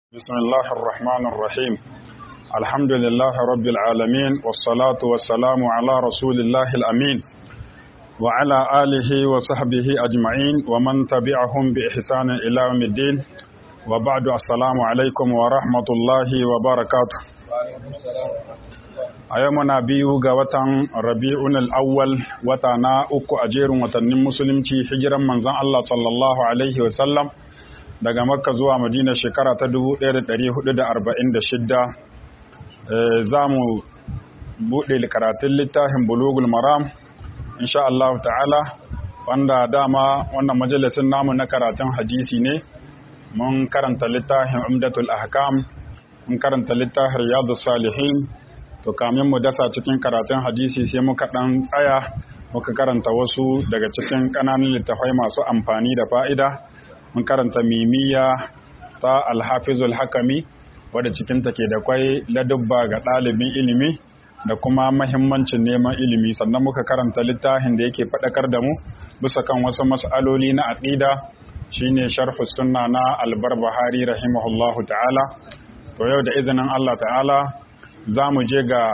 بسم الله الرحمن الرحيم الحمد لله رب العالمين والصلاة والسلام على رسول الله الأمين وعلى آله وصحبه أجمعين ومن تبعهم بإحسان إلى يوم الدين وبعد السلام عليكم ورحمة الله وبركاته a yau muna biyu ga watan rabi'un al'awwal wata na uku a jerin watannin musulunci hijiran manzon Allah sallallahu alaihi wasallam daga makka zuwa madina shekara ta 1446 za mu buɗe karatun littafin bulugul maram insha Allah ta'ala wanda dama wannan majalisin namu na karatun hadisi ne mun karanta littafin umdatul ahkam mun karanta littafin riyadus salihin to kamin mu dasa cikin karatun hadisi sai muka ɗan tsaya muka karanta wasu daga cikin ƙananan littafai masu amfani da fa'ida mun karanta mimiya ta alhafizul hakami wadda cikinta ke da kwai ladubba ga ɗalibin ilimi da kuma mahimmancin neman ilimi sannan muka karanta littafin da yake faɗakar da mu bisa kan wasu mas'aloli na aƙida shine sharhu sunna na albarbahari rahimahullahu ta'ala to yau da izinin Allah ta'ala za mu je ga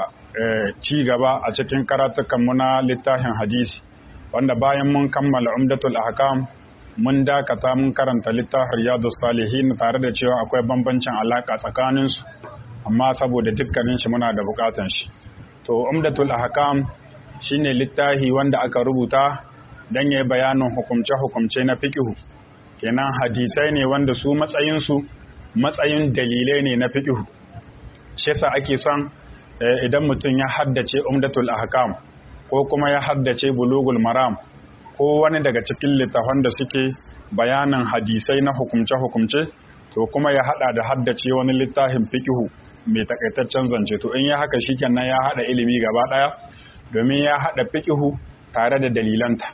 ci gaba a cikin karatukanmu na littafin hadisi wanda bayan mun kammala umdatul ahkam mun dakata mun karanta littafin riyadu salihin tare da cewa akwai bambancin alaka tsakaninsu amma saboda dukkanin shi muna da bukatan shi to umdatul ahkam shine littafi wanda aka rubuta dan yayi bayanin hukumce-hukumce na fiqhu kenan hadisai ne wanda su matsayin su matsayin dalilai ne na fiqhu shi yasa ake son idan mutum ya haddace umdatul ahkam ko kuma ya haddace bulugul maram ko wani daga cikin littafan da suke bayanin hadisai na hukumce-hukumce to kuma ya hada da haddace wani littafin fikihu mai takaitaccen zance to in ya haka shikenan ya hada ilimi gaba daya domin ya hada fikihu tare da dalilanta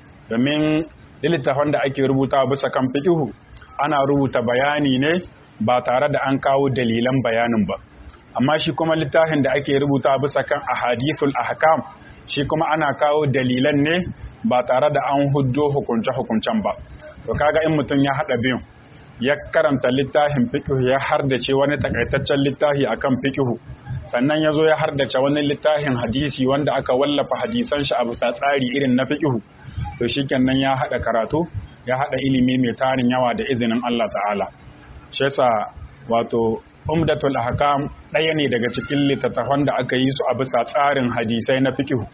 domin littafan da ake rubuta bisa kan fikihu ana rubuta bayani ne ba tare da an kawo dalilan bayanin ba amma shi kuma littafin da ake rubuta bisa kan ahadithul ahkam shi kuma ana kawo dalilan ne ba tare da an hujjo hukunce-hukuncen ba to kaga in mutum ya haɗa biyun ya karanta littafin fikihu ya hardace wani takaitaccen littafi akan fikihu sannan ya zo ya hardace wani littafin hadisi wanda aka wallafa hadisan shi a bisa tsari irin na fikihu to shikenan ya haɗa karatu ya haɗa ilimi mai tarin yawa da izinin Allah ta'ala shi yasa wato umdatul ahkam ɗaya ne daga cikin littattafan da aka yi su a bisa tsarin hadisai na fikihu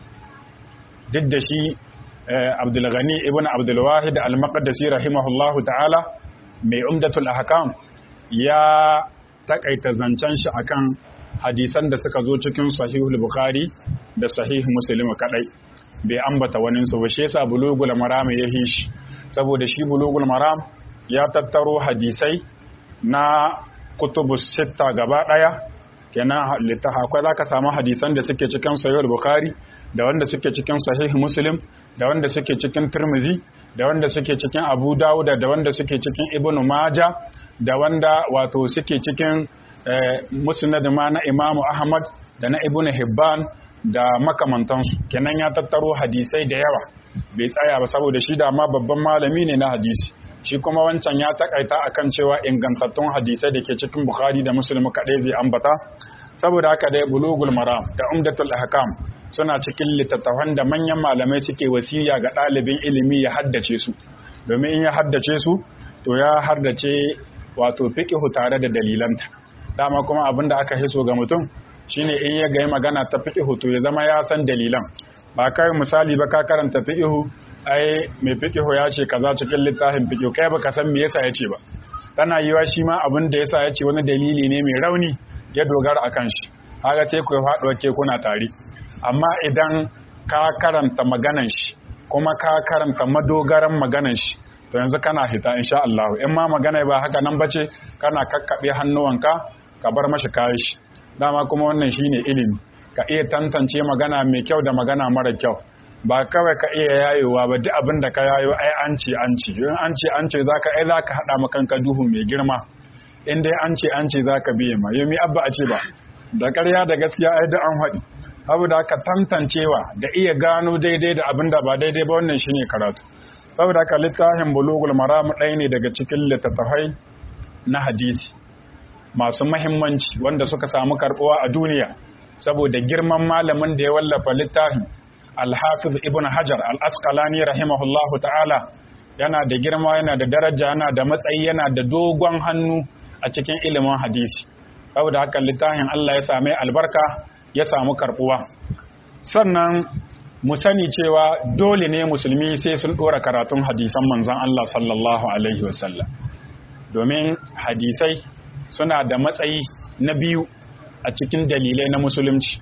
duk da shi abdulghani ibn abdulwahid al-maqdisi rahimahullahu ta'ala mai umdatul ahkam ya takaita zancen shi akan hadisan da suka zo cikin sahihul bukhari da sahih muslim kadai bai ambata wani su ba shi yasa bulugul maram ya yi shi saboda shi bulugul maram ya tattaro hadisai na kutubus sitta gaba daya kenan littafa akwai zaka samu hadisan da suke cikin sahihul bukhari da wanda suke cikin sahih muslim da wanda suke cikin tirmizi da wanda suke cikin abu dawuda da wanda suke cikin ibnu maja da wanda wato suke cikin musnad ma na imamu ahmad da na ibnu hibban da makamantansu kenan ya tattaro hadisai da yawa bai tsaya ba saboda shi da ma babban malami ne na hadisi shi kuma wancan ya takaita akan cewa ingantattun hadisai da ke cikin bukhari da muslim kaɗai zai ambata saboda haka dai bulugul maram da umdatul ahkam suna cikin littattafan da manyan malamai suke wasiya ga ɗalibin ilimi ya haddace su domin in ya haddace su to ya haddace wato fiqhu tare da dalilanta dama kuma abin da aka hiso ga mutum shine in ya ga magana ta fiqhu to ya zama ya san dalilan ba kai misali ba ka karanta fiqhu ai mai fiqhu ya ce kaza cikin littafin fiqhu kai baka san me yasa ya ce ba tana yiwa shi ma abin da yasa ya ce wani dalili ne mai rauni ya dogara akan shi haka sai ku faɗuwa ke kuna tare amma idan ka karanta maganan shi kuma ka karanta madogaran maganan shi to yanzu kana fita insha Allah in ma magana ba haka nan bace kana kakkabe hannuwanka ka bar mashi kayan shi dama kuma wannan shine ilimi ka iya tantance magana mai kyau da magana mara kyau ba kawai ka iya yayewa ba duk abin da ka yayo ai an ce an ce in an ce an ce zaka ai zaka hada maka kanka duhu mai girma in dai an ce an ce zaka biye ma yomi abba a ce ba da ƙarya da gaskiya ai da an haɗi saboda haka tantancewa da iya gano daidai da abin da ba daidai ba wannan shine karatu saboda haka littafin bulugul maram ɗaya ne daga cikin littattafai na hadisi masu mahimmanci wanda suka samu karbuwa a duniya saboda girman malamin da ya wallafa littafin alhafiz ibn hajar al-asqalani rahimahullahu ta'ala yana da girma yana da daraja yana da matsayi yana da dogon hannu a cikin ilimin hadisi saboda haka littafin Allah ya same albarka ya samu karbuwa sannan mu sani cewa dole ne musulmi sai sun dora karatun hadisan manzon Allah sallallahu alaihi wasallam domin hadisai suna da matsayi na biyu a cikin dalilai na musulunci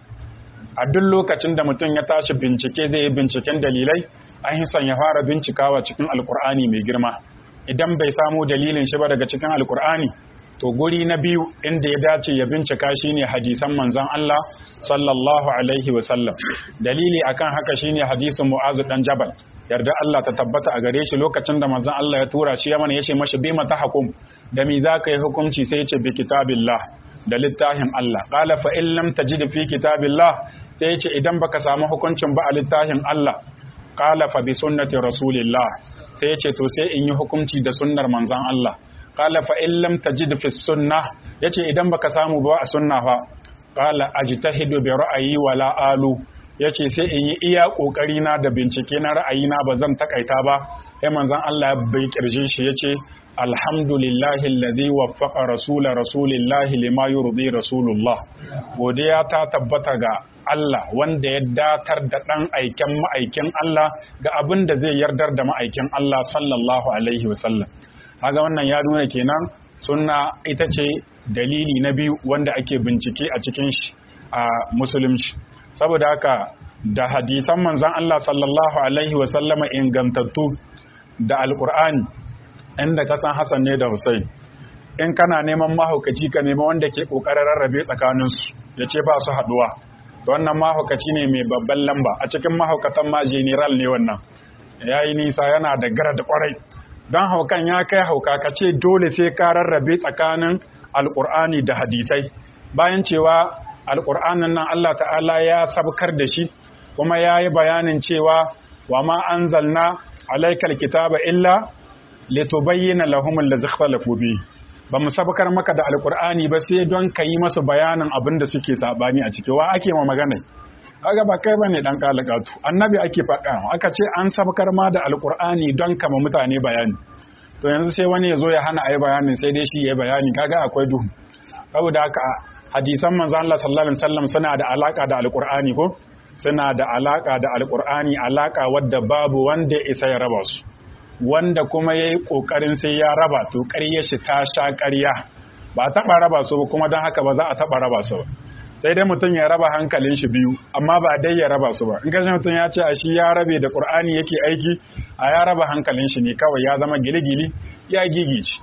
a duk lokacin da mutum ya tashi bincike zai yi binciken dalilai an yi son ya fara bincikawa cikin alkur'ani mai girma idan bai samu dalilin shi ba daga cikin alkur'ani to guri na biyu inda ya dace ya bincika shine hadisan manzon Allah sallallahu alaihi wasallam dalili akan haka shine hadisin Mu'azu dan Jabal yarda Allah ta tabbata a gare shi lokacin da manzon Allah ya tura shi Yaman yace mashi bi mata hukum da mi zaka yi hukunci sai yace bi kitabillah da littafin Allah qala fa in lam tajid fi kitabillah sai yace idan baka samu hukuncin ba a littafin Allah qala fa bi sunnati rasulillah sai yace to sai in yi hukunci da sunnar manzon Allah qala fa in lam tajid fi sunnah yace idan baka samu ba a sunna fa qala ajtahidu bi ra'ayi wala alu yace sai in yi iya kokari na da bincike na ra'ayi na ba zan takaita ba sai manzon Allah ya bai kirje shi yace alhamdulillahi alladhi waffaqa rasula rasulillahi lima yurdi rasulullah godiya ta tabbata ga Allah wanda ya datar da ɗan aiken ma'aikin Allah ga abin da zai yardar da ma'aikin Allah sallallahu alaihi wasallam haga wannan ya nuna kenan sunna ita ce dalili na biyu wanda ake bincike a cikin shi a musulunci saboda haka da hadisan manzon Allah sallallahu alaihi wasallama ingantattu da alkur'ani inda kasan Hassan ne da Hussein in kana neman mahaukaci ka nema wanda ke kokarin rarrabe tsakaninsu ya ce ba su haduwa wannan mahaukaci ne mai babban lamba a cikin mahaukatan ma general ne wannan ya yi nisa yana da gara da kwarai don haukan ya kai hauka ka ce dole sai ka rarrabe tsakanin alkur'ani da hadisai bayan cewa alkur'anin nan Allah ta'ala ya sabkar da shi kuma ya yi bayanin cewa wa ma anzalna alaikal kitaba illa litubayyana lahum allazi ikhtalafu bihi ba mu sabakar maka da alkur'ani ba sai don ka yi masu bayanin abin da suke sabani a ciki wa ake ma magana kaga ba kai bane dan kalakatu annabi ake faɗa aka ce an sabakar ma da alkur'ani don kama mutane bayani to yanzu sai wani ya zo ya hana ayi bayanin sai dai shi ya bayani kaga akwai duhu saboda haka hadisan manzo Allah sallallahu alaihi wasallam suna da alaka da alkur'ani ko suna da alaka da alkur'ani alaka wadda babu wanda isa ya raba su wanda kuma ya yi ƙoƙarin sai ya raba to ƙarya shi ta sha ƙarya ba a taɓa raba su ba kuma don haka ba za a taɓa raba su ba sai dai mutum ya raba hankalin shi biyu amma ba dai ya raba su ba in kashe mutum ya ce a shi ya rabe da ƙur'ani yake aiki a ya raba hankalin shi ne kawai ya zama gili-gili ya gigici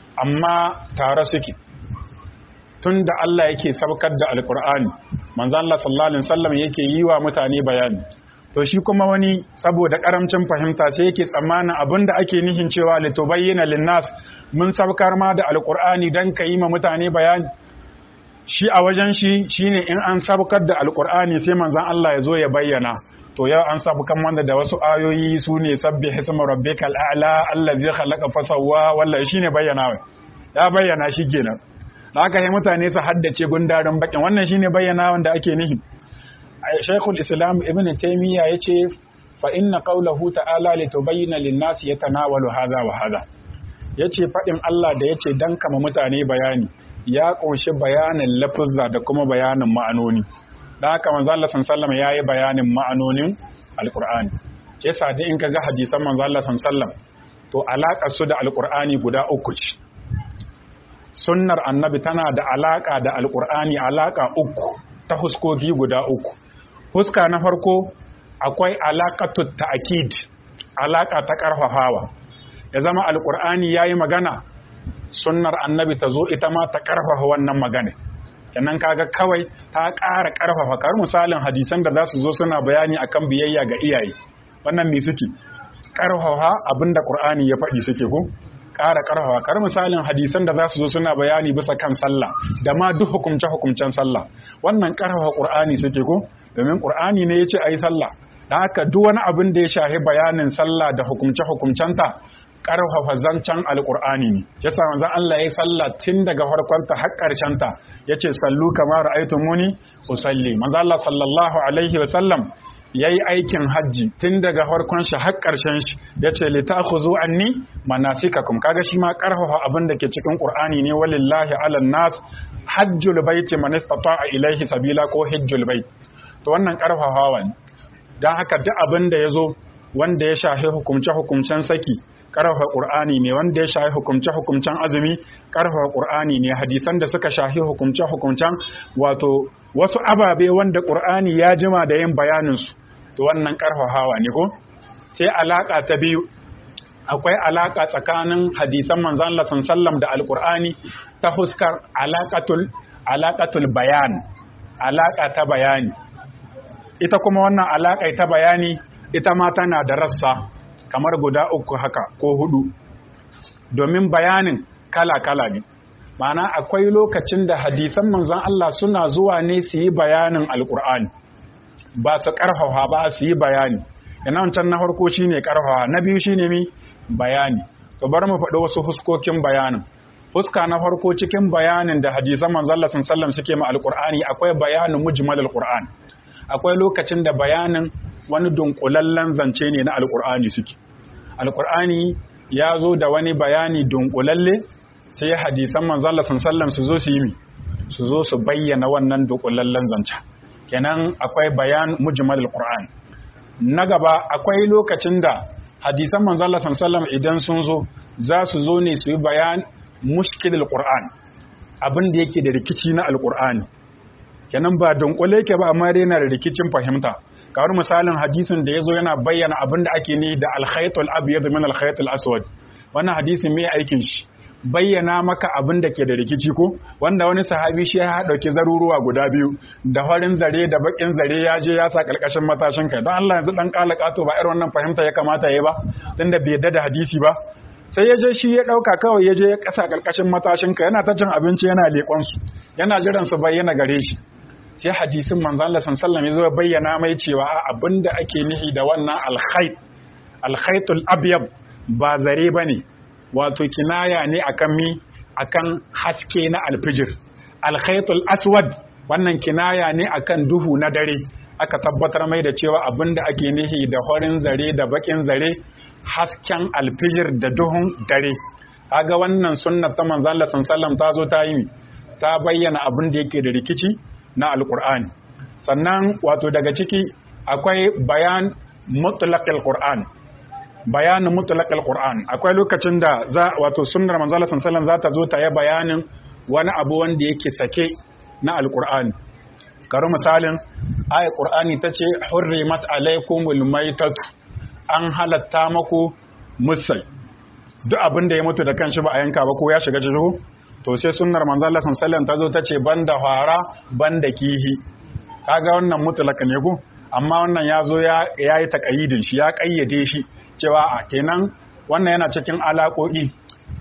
amma tare suke tun da Allah yake sabkar da alƙur'ani manzo Allah sallallahu alaihi wasallam yake yi wa mutane bayani to shi kuma wani saboda karamcin fahimta sai yake tsammanin abin da ake nihin cewa litubayyana linnas mun sabkar ma da alqur'ani dan ka yi ma mutane bayani shi a wajen shi shine in an sabkar da alqur'ani sai manzon Allah ya zo ya bayyana to yau an sabkar mana da wasu ayoyi su ne sabbih isma rabbikal a'la allazi khalaqa fasawwa wallahi shine bayyana ya bayyana shi kenan da haka sai mutane su haddace gundarin bakin wannan shine bayyana wanda ake nihi Sheikhul Islam Ibn Taymiyyah yace fa inna qawlahu ta'ala litubayyana lin-nasi yatanawalu hadha wa hadha yace fadin Allah da yace dan kama mutane bayani ya kunshi bayanin lafuzza da kuma bayanin ma'anoni dan haka manzo Allah sallallahu alaihi yayi bayanin ma'anonin Al-Qur'ani yasa dai in kaga hadisan manzo Allah sallallahu to alakar su da Al-Qur'ani guda uku ce sunnar annabi tana da alaka da Al-Qur'ani alaka uku ta huskoki guda uku huska na farko akwai alaƙatu ta'akid alaƙa ta ƙarfafawa ya zama alƙur'ani ya yi magana sunnar annabi ta zo ita ma ta ƙarfafa wannan magana kenan kaga kawai ta ƙara ƙarfafa kar misalin hadisan da za su zo suna bayani akan biyayya ga iyaye wannan me suke ƙarfafa abin da ƙur'ani ya faɗi suke ko ƙara ƙarfafa kar misalin hadisan da za su zo suna bayani bisa kan sallah da ma duk hukumce hukumcen sallah wannan ƙarfafa ƙur'ani suke ko domin ƙur'ani ne ya ce a yi sallah da haka duk wani abin da ya shahi bayanin sallah da hukumce hukumcenta karfafa zancen alkur'ani ne yasa manzon Allah ya sallah tun daga farkon ta har karshen ta yace sallu kama ra'aytumuni usalli manzon Allah sallallahu alaihi wa sallam yayi aikin hajji tun daga farkon shi har karshen shi yace li ta'khudhu anni manasikakum kaga shi ma karfafa abin da ke cikin qur'ani ne walillahi ala nas hajjul baiti man istata'a ilaihi sabila ko hajjul bait to wannan karfafawa ne dan haka duk abin da yazo wanda ya shafi hukumce hukumcen saki karfafa qur'ani ne wanda ya shafi hukumce hukumcen azumi karfafa qur'ani ne hadisan da suka shafi hukumce hukumcen wato wasu ababe wanda qur'ani ya jima da yin bayanin su to wannan karfafawa ne ko sai alaka ta biyu akwai alaka tsakanin hadisan manzon Allah sallallahu da alqur'ani ta huskar alaqatul alaqatul bayan alaka ta bayani ita kuma wannan alaka ta bayani ita ma tana da rassa kamar guda uku haka ko hudu domin bayanin kala-kala ne ma'ana akwai lokacin da hadisan manzon Allah suna zuwa ne su yi bayanin alkur'ani ba su karfafa ba su yi bayani ina wancan na farko shine karfafa na biyu shine mi bayani to bar mu faɗi wasu huskokin bayanin fuska na farko cikin bayanin da hadisan manzon Allah sallallahu suke ma alkur'ani akwai bayanin mujmalul qur'an akwai lokacin da bayanin wani dunkulallen zance ne na alkur'ani suke alkur'ani ya zo da wani bayani dunkulalle sai hadisan manzala sallam su zo su yi mi su zo su bayyana wannan dunkulallen zance kenan akwai bayan mujmal alkur'an na gaba akwai lokacin da hadisan manzala sallam idan sun zo za su zo ne su yi bayan mushkil alkur'an abin da yake da rikici na alkur'ani kenan ba dunkule yake ba amma dai yana da rikicin fahimta kawar misalin hadisin da ya zo yana bayyana abin da ake ne da alkhaitul abyad min alkhaitul aswad wannan hadisin me aikin shi bayyana maka abin da ke da rikici ko wanda wani sahabi shi ya dauki zaruruwa guda biyu da farin zare da bakin zare ya je ya sa karkashin matashin kai don Allah yanzu dan kala kato ba irin wannan fahimta ya kamata yayi ba tunda bai yadda da hadisi ba sai ya je shi ya dauka kawai ya je ya kasa karkashin matashin kai yana ta cin abinci yana leƙon su yana jiran su bayyana gare shi sai hadisin manzo Allah sallallahu alaihi wasallam bayyana mai cewa abinda ake nihi da wannan alkhayt alkhaytul abyad ba zare bane wato kinaya ne akan mi akan haske na alfijir alkhaytul aswad wannan kinaya ne akan duhu na dare aka tabbatar mai da cewa abinda ake nihi da horin zare da bakin zare hasken alfijir da duhun dare kaga wannan sunnar ta manzo Allah sallallahu alaihi wasallam ta zo ta yi ta bayyana abin da yake da rikici na alkur'ani sannan wato daga ciki akwai bayan mutlaqil qur'an bayanin mutlaqil qur'an akwai lokacin da za wato sunnar manzo Allah sallallahu za ta zo ta yi bayanin wani abu wanda yake sake na alkur'ani karu misalin ayat qur'ani tace hurrimat alaykumul maytat an halatta maku musai duk abin da ya mutu da kanshi ba a yanka ba ko ya shiga jihu to sai sunnar manzo Allah sallallahu ta zo ta ce banda fara banda kihi kaga wannan mutlaka ne ko amma wannan ya zo ya yi taqayidin shi ya kayyade shi cewa a kenan wannan yana cikin alaƙoƙi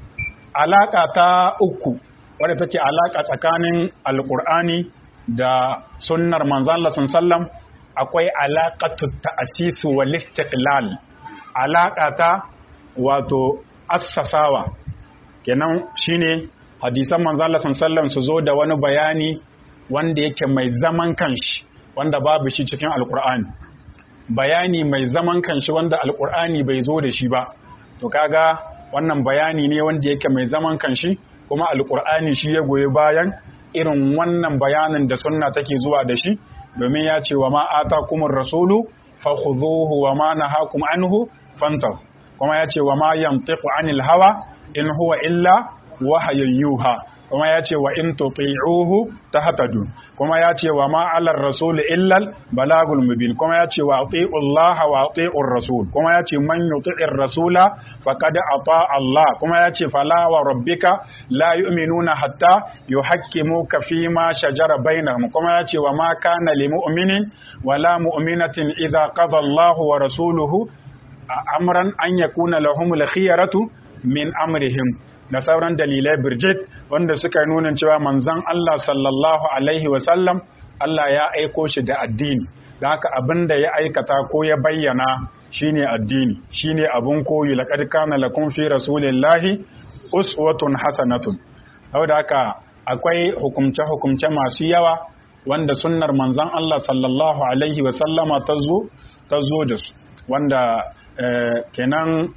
alaka ta uku wadda take alaka tsakanin alqur'ani da sunnar manzo Allah sallallahu akwai alaqatu ta'sis wal istiqlal alaka ta wato assasawa kenan shine hadisan manzo Allah sallallahu su zo da wani bayani wanda yake mai zaman kanshi wanda babu shi cikin alkur'ani bayani mai zaman kanshi wanda alkur'ani bai zo da shi ba to kaga wannan bayani ne wanda yake mai zaman kanshi kuma alkur'ani shi ya goyi bayan irin wannan bayanin da sunna take zuwa da shi domin ya ce wa ma atakumur rasulu fakhudhuhu wa ma nahakum anhu fantahu kuma ya ce wa ma yantiqu anil hawa in huwa illa wahayin yuha kuma ya ce wa in tuti'uhu tahtadu kuma ya ce wa ma 'alar rasul illal balagul mubin kuma ya ce wa ati'u Allah wa ati'ur rasul kuma ya ce man yuti'ir rasula faqad ata Allah kuma ya ce fala wa rabbika la yu'minuna hatta yuhakkimuka fi ma shajara bainahum kuma ya ce wa ma kana lil mu'minin wala mu'minatin idza qada Allah wa rasuluhu amran an yakuna lahumul khiyaratu min amrihim da sauran dalilai birjit wanda suka nuna cewa manzon Allah sallallahu alaihi wasallam Allah ya aiko shi da addini da haka abin da ya aikata ko ya bayyana shine addini shine abun koyi laqad kana lakum fi rasulillahi uswatun hasanatun saboda haka akwai hukumce hukumce masu yawa wanda sunnar manzon Allah sallallahu alaihi wa sallama ta zo ta zo da su wanda kenan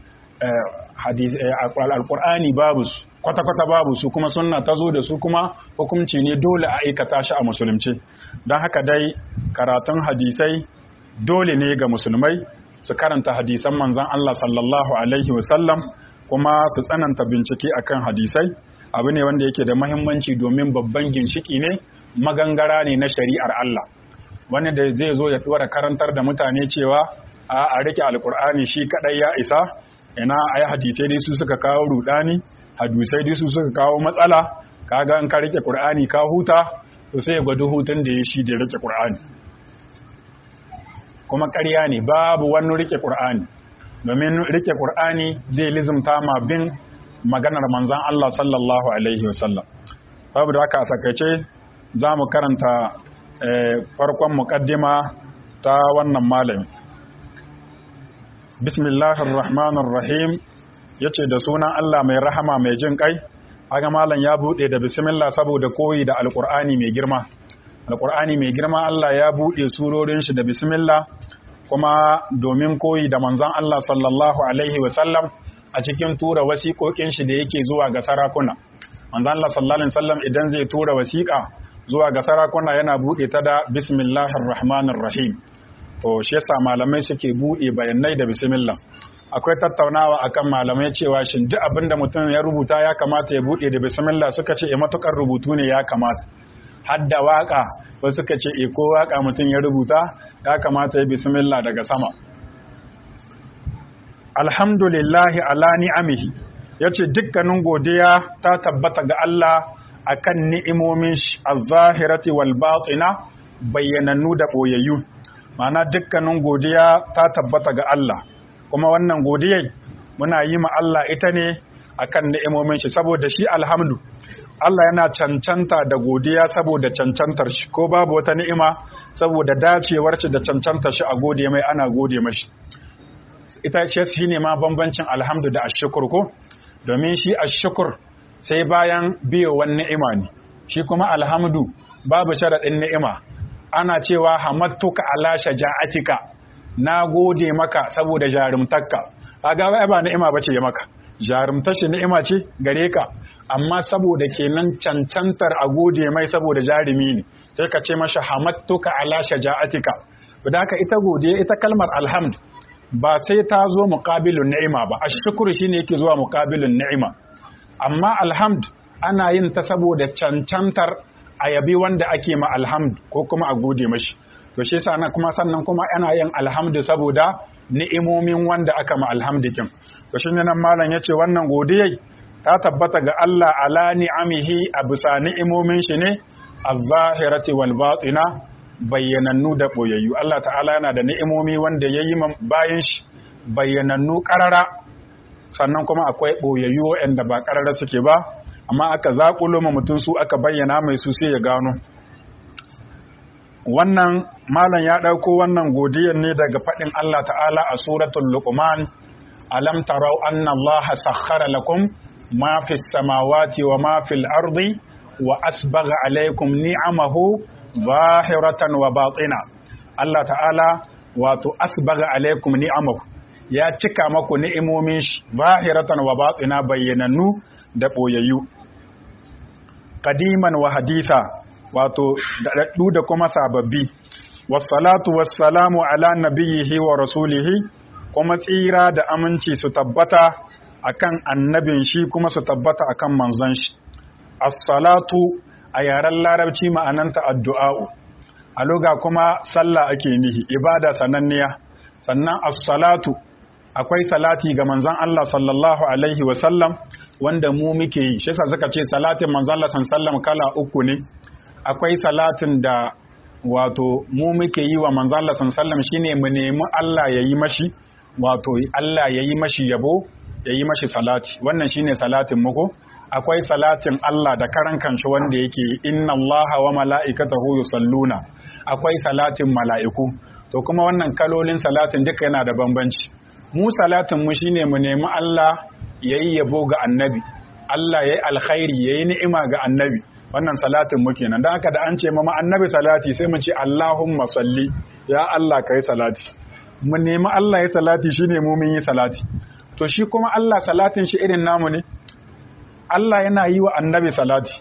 alkur'ani babu su kwata-kwata babu su kuma sunna ta zo da su kuma hukunci ne dole a aikata shi a musulunci don haka dai karatun hadisai dole ne ga musulmai su karanta hadisan manzan Allah sallallahu alaihi wasallam kuma su tsananta bincike akan hadisai abu ne wanda yake da mahimmanci domin babban ginshiki ne magangara ne na shari'ar Allah wani da zai zo ya tsora karantar da mutane cewa a rike alkur'ani shi kadai ya isa ina ai hadisai dai su suka kawo rudani hadisai dai su suka kawo matsala kaga in ka rike qur'ani ka huta to sai ya gwada hutun da ya shi da rike qur'ani kuma ƙarya ne babu wani rike qur'ani domin rike qur'ani zai lizumta ma bin maganar manzon Allah sallallahu alaihi wasallam babu da haka a takaice za mu karanta farkon muqaddima ta wannan malami bismillahir rahmanir rahim yace da sunan Allah mai rahama mai jin kai aga malam ya bude da bismillah saboda koyi da alqur'ani mai girma alqur'ani mai girma Allah ya bude surorin shi da bismillah kuma domin koyi da manzon Allah sallallahu alaihi wasallam a cikin tura wasiƙoƙin shi da yake zuwa ga sarakuna manzon Allah sallallahu alaihi wasallam idan zai tura wasiƙa zuwa ga sarakuna yana bude ta da bismillahir rahmanir rahim to shi yasa malamai suke buɗe bayanai da bismillah akwai tattaunawa akan malamai cewa shin duk abin da mutum ya rubuta ya kamata ya buɗe da bismillah suka ce e matukar rubutu ne ya kamata hadda waka ba suka ce e ko waka mutum ya rubuta ya kamata ya bismillah daga sama alhamdulillahi ala ni'amihi yace dukkanin godiya ta tabbata ga Allah akan ni'imomin shi az-zahirati wal batina bayyanannu da boyayyu Ma'ana dukkanin godiya ta tabbata ga Allah kuma wannan godiyai muna yi ma Allah ita ne akan ni'imomin shi saboda shi alhamdu Allah yana cancanta da godiya saboda cancantar shi ko babu wata ni'ima saboda dacewar shi da cancantar shi a gode mai ana gode mashi ita ce shi ne ma bambancin alhamdu da ashukur ko domin shi ashukur sai bayan biyowar ni'ima ne shi kuma alhamdu babu sharaɗin ni'ima ana cewa hamattuka ala shaja'atika na gode maka saboda jarumtarka kaga wai ba ni'ima bace ya maka jarumtar shi ni'ima ce gare ka amma saboda kenan cancantar a gode mai saboda jarumi ne sai ka ce masa hamattuka ala shaja'atika da haka ita godiya ita kalmar alhamd ba sai ta zo muqabilun ni'ima ba ashkuru shine yake zuwa muqabilun ni'ima amma alhamd ana yin ta saboda cancantar a yabi wanda ake ma alhamdu ko kuma a gode mashi to shi yasa kuma sannan kuma ana yin alhamdu saboda ni'imomin wanda aka ma alhamdikin to shi nan malam yace wannan godiyai ta tabbata ga Allah ala ni'amihi a bisa ni'imomin shi ne az-zahirati wal batina bayyanannu da boyayyu Allah ta'ala yana da ni'imomi wanda yayi bayan shi bayyanannu karara sannan kuma akwai boyayyu wanda ba karara suke ba amma aka zaƙulo ma mutum su aka bayyana mai su sai ya gano wannan malam ya ɗauko wannan godiyar ne daga faɗin Allah ta'ala a suratul luqman alam tarau anna Allah sakhkhara lakum ma fis samawati wa ma fil ardi wa asbagha alaykum ni'amahu zahiratan wa batina Allah ta'ala wato asbagha alaykum ni'amahu ya cika maku ni'imomin shi zahiratan wa batina bayyanannu da ɓoyayyu kadiman wa haditha wato daɗaɗɗu da kuma sababbi wassalatu wassalamu ala nabiyyihi wa rasulihi kuma tsira da aminci su tabbata akan annabin shi kuma su tabbata akan manzon shi as-salatu a yaren larabci ma'ananta addu'a'u a loga kuma sallah ake nihi ibada sananniya sannan as-salatu akwai salati ga manzon Allah sallallahu alaihi wa sallam wanda mu muke yi shi yasa suka ce salatin manzon Allah sallallahu kala uku ne akwai salatin da wato mu muke yi wa manzon Allah sallallahu shine mu nemi Allah ya yi mashi wato Allah ya yi mashi yabo ya yi mashi salati wannan shine salatin muku akwai salatin Allah da karan kanshi wanda yake inna Allah wa mala'ikatahu yusalluna akwai salatin mala'iku to kuma wannan kalolin salatin duka yana da bambanci mu salatin mu shine mu nemi Allah yayi yabo ga annabi Allah yayi alkhairi yayi ni'ima ga annabi wannan salatin mu kenan dan haka da an ce mama annabi salati sai mu ce Allahumma salli ya Allah kai salati mu nemi Allah ya salati shine mu mun yi salati to shi kuma Allah salatin shi irin namu ne Allah yana yi wa annabi salati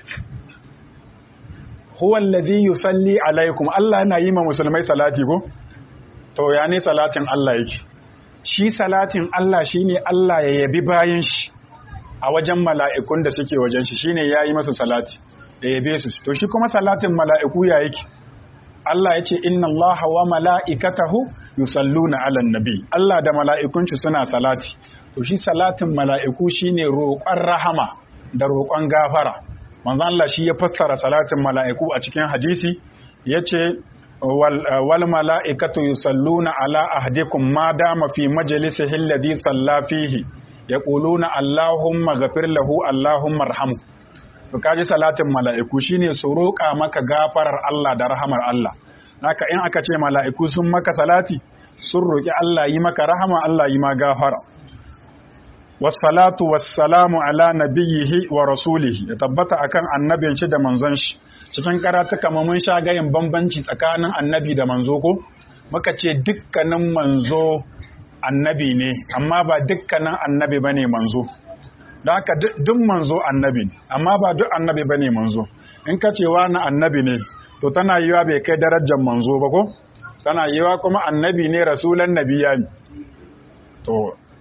huwa alladhi yusalli alaikum Allah yana yi ma musulmai salati ko to ya ne salatin Allah yake shi salatin Allah shine Allah ya yabi bayan shi a wajen mala'ikun da suke wajen shi shine yayi masa salati da yabe su to shi kuma salatin mala'iku ya yake Allah ya ce inna Allah wa mala'ikatahu yusalluna 'alan nabi Allah da mala'ikun shi suna salati to shi salatin mala'iku shine roƙon rahama da roƙon gafara manzon Allah shi ya fassara salatin mala'iku a cikin hadisi yace wal mala'ikatu yusalluna ala ahdikum ma dama fi majlisihi alladhi salla fihi yaquluna allahumma ghafir lahu allahumma arhamhu to kaji salatin mala'iku shine su roƙa maka gafarar Allah da rahamar Allah haka in aka ce mala'iku sun maka salati sun roƙi Allah yi maka rahama Allah yi ma gafara wassalatu wassalamu ala nabiyhi wa rasulihi ya tabbata akan annabin shi da manzon shi cikin karatuka mun sha gayin bambanci tsakanin annabi da manzo ko muka ce dukkanin manzo annabi ne amma ba dukkanin annabi bane manzo don haka duk manzo annabi ne amma ba duk annabi bane manzo in ka ce wani annabi ne to tana yiwa bai kai darajar manzo ba ko tana yiwa kuma annabi ne rasulan nabiya ne to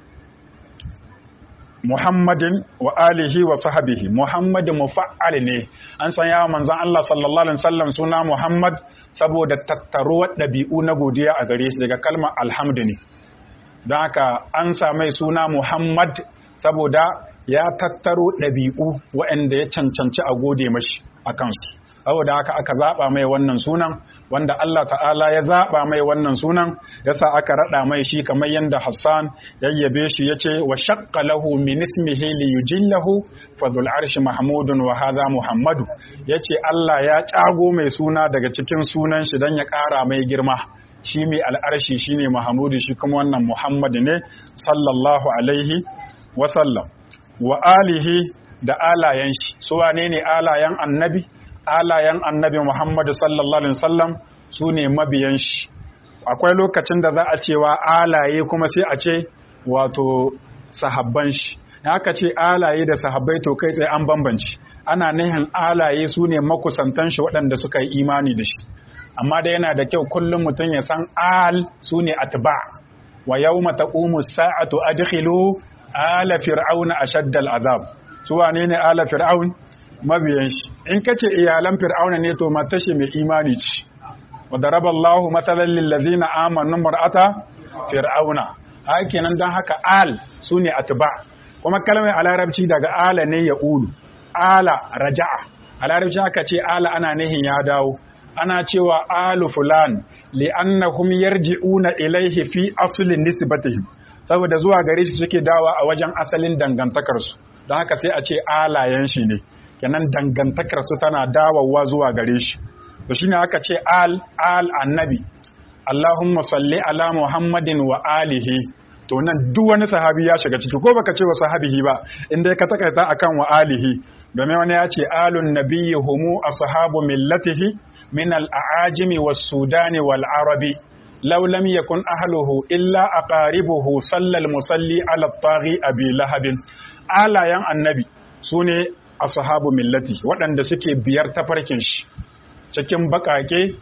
Muhammadin wa alihi wa sahabihi Muhammad mufa'al ne an san yawa manzon Allah sallallahu alaihi wasallam suna Muhammad saboda tattaruwar ɗabi'u na godiya a gare shi daga kalmar alhamdu ne don haka an samai suna Muhammad saboda ya tattaro ɗabi'u waɗanda ya cancanci a gode mashi a kansu saboda haka aka zaɓa mai wannan sunan wanda Allah ta'ala ya zaɓa mai wannan sunan yasa aka raɗa mai shi kamar yadda Hassan yayyabe shi yace wa shaqqa lahu min ismihi li yujillahu fa dhul arshi mahmudun wa hadha muhammadu yace Allah ya cago mai suna daga cikin sunan shi dan ya ƙara mai girma shi mai al'arshi shine mahmudu shi kuma wannan Muhammad ne sallallahu alaihi wa sallam wa alihi da alayen shi su wane ne alayen annabi alayen annabi Muhammad sallallahu alaihi wasallam su ne mabiyan shi akwai lokacin da za a cewa alaye kuma sai a ce wato sahabban shi haka ce alaye da sahabbai to kai tsaye an bambanci ana nihin alaye su ne makusantan shi waɗanda suka yi imani da shi amma da yana da kyau kullum mutum ya san al su ne atba wa yawma taqumu sa'atu adkhilu ala fir'auna ashaddal azab su wane ne ala fir'aun mabiyan shi in kace iyalan fir'auna ne to matashi mai imani ce wa daraballahu matalan lil ladzina amanu mar'ata fir'auna hakenan dan haka al sune atba kuma kalmar a larabci daga ala ne ya ulu ala raja'a a larabci aka ce ala ana nihin ya dawo ana cewa alu fulan li'annahum yarji'una ilaihi fi aslin nisbatihim saboda zuwa gare shi suke dawa a wajen asalin dangantakarsu don haka sai a ce alayen shi ne kenan dangantakarsu tana dawowa zuwa gare shi to shine aka ce al al annabi Allahumma salli ala Muhammadin wa alihi to nan duk wani sahabi ya shiga ciki ko baka ce wa sahabihi ba inda ka takaita akan wa alihi domin wani ya ce alun nabiyyi humu ashabu millatihi min al-aajimi was-sudani wal-arabi لو لم يكن أهله إلا أقاربه صلى المصلي على الطاغي أبي لهب آلا ين النبي سوني أصحاب ملتي وأن suke biyar tafarkin shi cikin bakake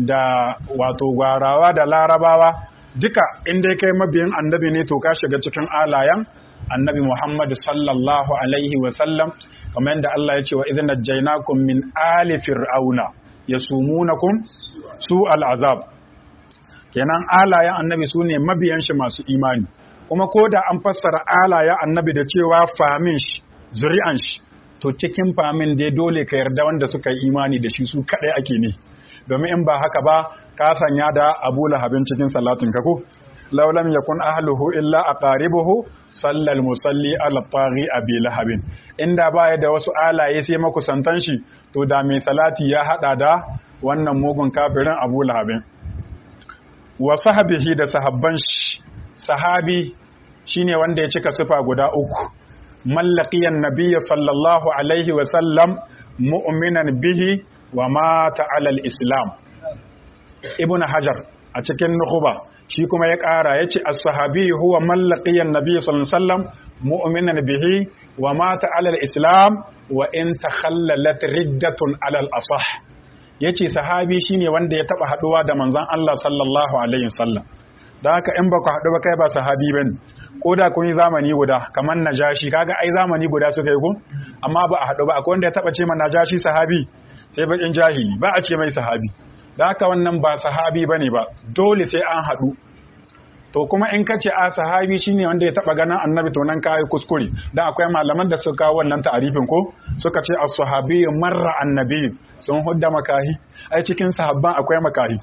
da wato gwarawa da larabawa duka inda kai mabiyin annabi ne to ka shiga cikin alayan annabi Muhammad sallallahu alaihi wa sallam kamar yadda Allah ya ce wa idh najaynakum min ali fir'auna yasumunakum su al'azab kenan alayen annabi su ne mabiyan shi masu imani kuma ko da an fassara alayen annabi da cewa famin shi zuri'an shi to cikin famin dai dole ka yarda wanda suka yi imani da shi su kadai ake ne domin in ba haka ba ka sanya da abu lahabin cikin salatin ka ko law lam yakun ahluhu illa aqaribuhu sallal musalli ala taghi abi lahabin inda baya da wasu alaye sai makusantan shi to da mai salati ya hada da wannan mugun kafirin abu lahabin wa sahabihi da sahabban shi sahabi shine wanda ya cika sifa guda uku mallaqiyan nabiyyi sallallahu alaihi wa sallam mu'minan bihi wa mata alal islam ibn hajar a cikin nuhuba shi kuma ya ƙara ya ce as-sahabi huwa mallaqiyan nabiyyi sallallahu alaihi wasallam mu'minan bihi wa mata alal islam wa in takhallalat riddatun alal asah yace sahabi shine wanda ya taba haduwa da manzon Allah sallallahu alaihi wasallam dan haka in baka haɗu ba kai ba sahabi bane ko da kun yi zamani guda kamar najashi kaga ai zamani guda suka yi ko amma ba a haɗu ba akwai wanda ya taba ce ma najashi sahabi sai bakin jahili ba a ce mai sahabi da haka wannan ba sahabi bane ba dole sai an haɗu to kuma in ka ce a sahabi shine wanda ya taba ganin annabi to nan kai kuskure dan akwai malaman da suka kawo wannan ta'arifin ko suka ce as-sahabi marra annabi sun hudda makahi ai cikin sahabban akwai makahi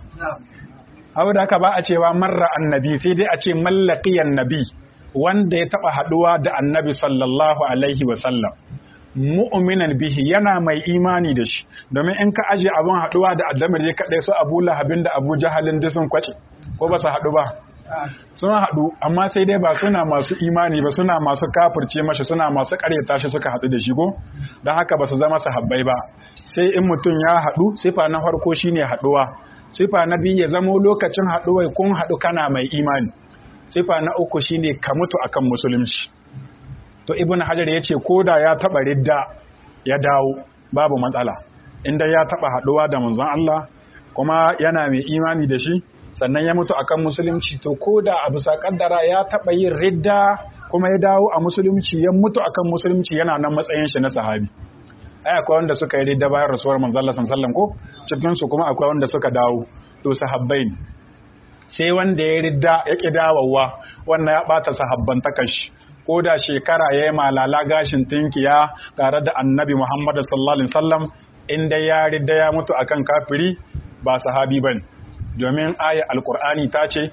abu da haka ba a cewa marra annabi sai dai a ce mallaqiyan nabi wanda ya taba haduwa da annabi sallallahu alaihi wa sallam mu'minan bihi yana mai imani da shi domin in ka aje abin haduwa da addamar ya kadai su Abu Lahabin da Abu Jahalin da sun kwace ko ba su hadu ba sun haɗu amma sai dai ba suna masu imani ba suna masu kafirce mashi suna masu ƙaryata shi suka haɗu da shi ko don haka ba su zama sahabbai ba sai in mutum ya haɗu sifa na farko shine haɗuwa sifa na biyu ya zamo lokacin haɗuwai kun haɗu kana mai imani sifa na uku shine ka mutu akan musulunci to ibn hajar ya ce ko da ya taɓa ridda ya dawo babu matsala inda ya taɓa haɗuwa da manzon Allah kuma yana mai imani da shi sannan ya mutu akan musulunci to ko da a bisa kaddara ya taɓa yin ridda kuma ya dawo a musulunci ya mutu akan musulunci yana nan matsayin shi na sahabi ai akwai wanda suka yi ridda bayan rasuwar manzon Allah sallallahu ko cikin su kuma akwai wanda suka dawo to sahabbai ne sai wanda ya ridda ya ki dawowa wannan ya bata sahabban takashi ko da shekara ya yi malala gashin tinkiya tare da annabi Muhammad sallallahu alaihi wasallam inda ya ridda ya mutu akan kafiri ba sahabi bane domin aya alkur'ani ta ce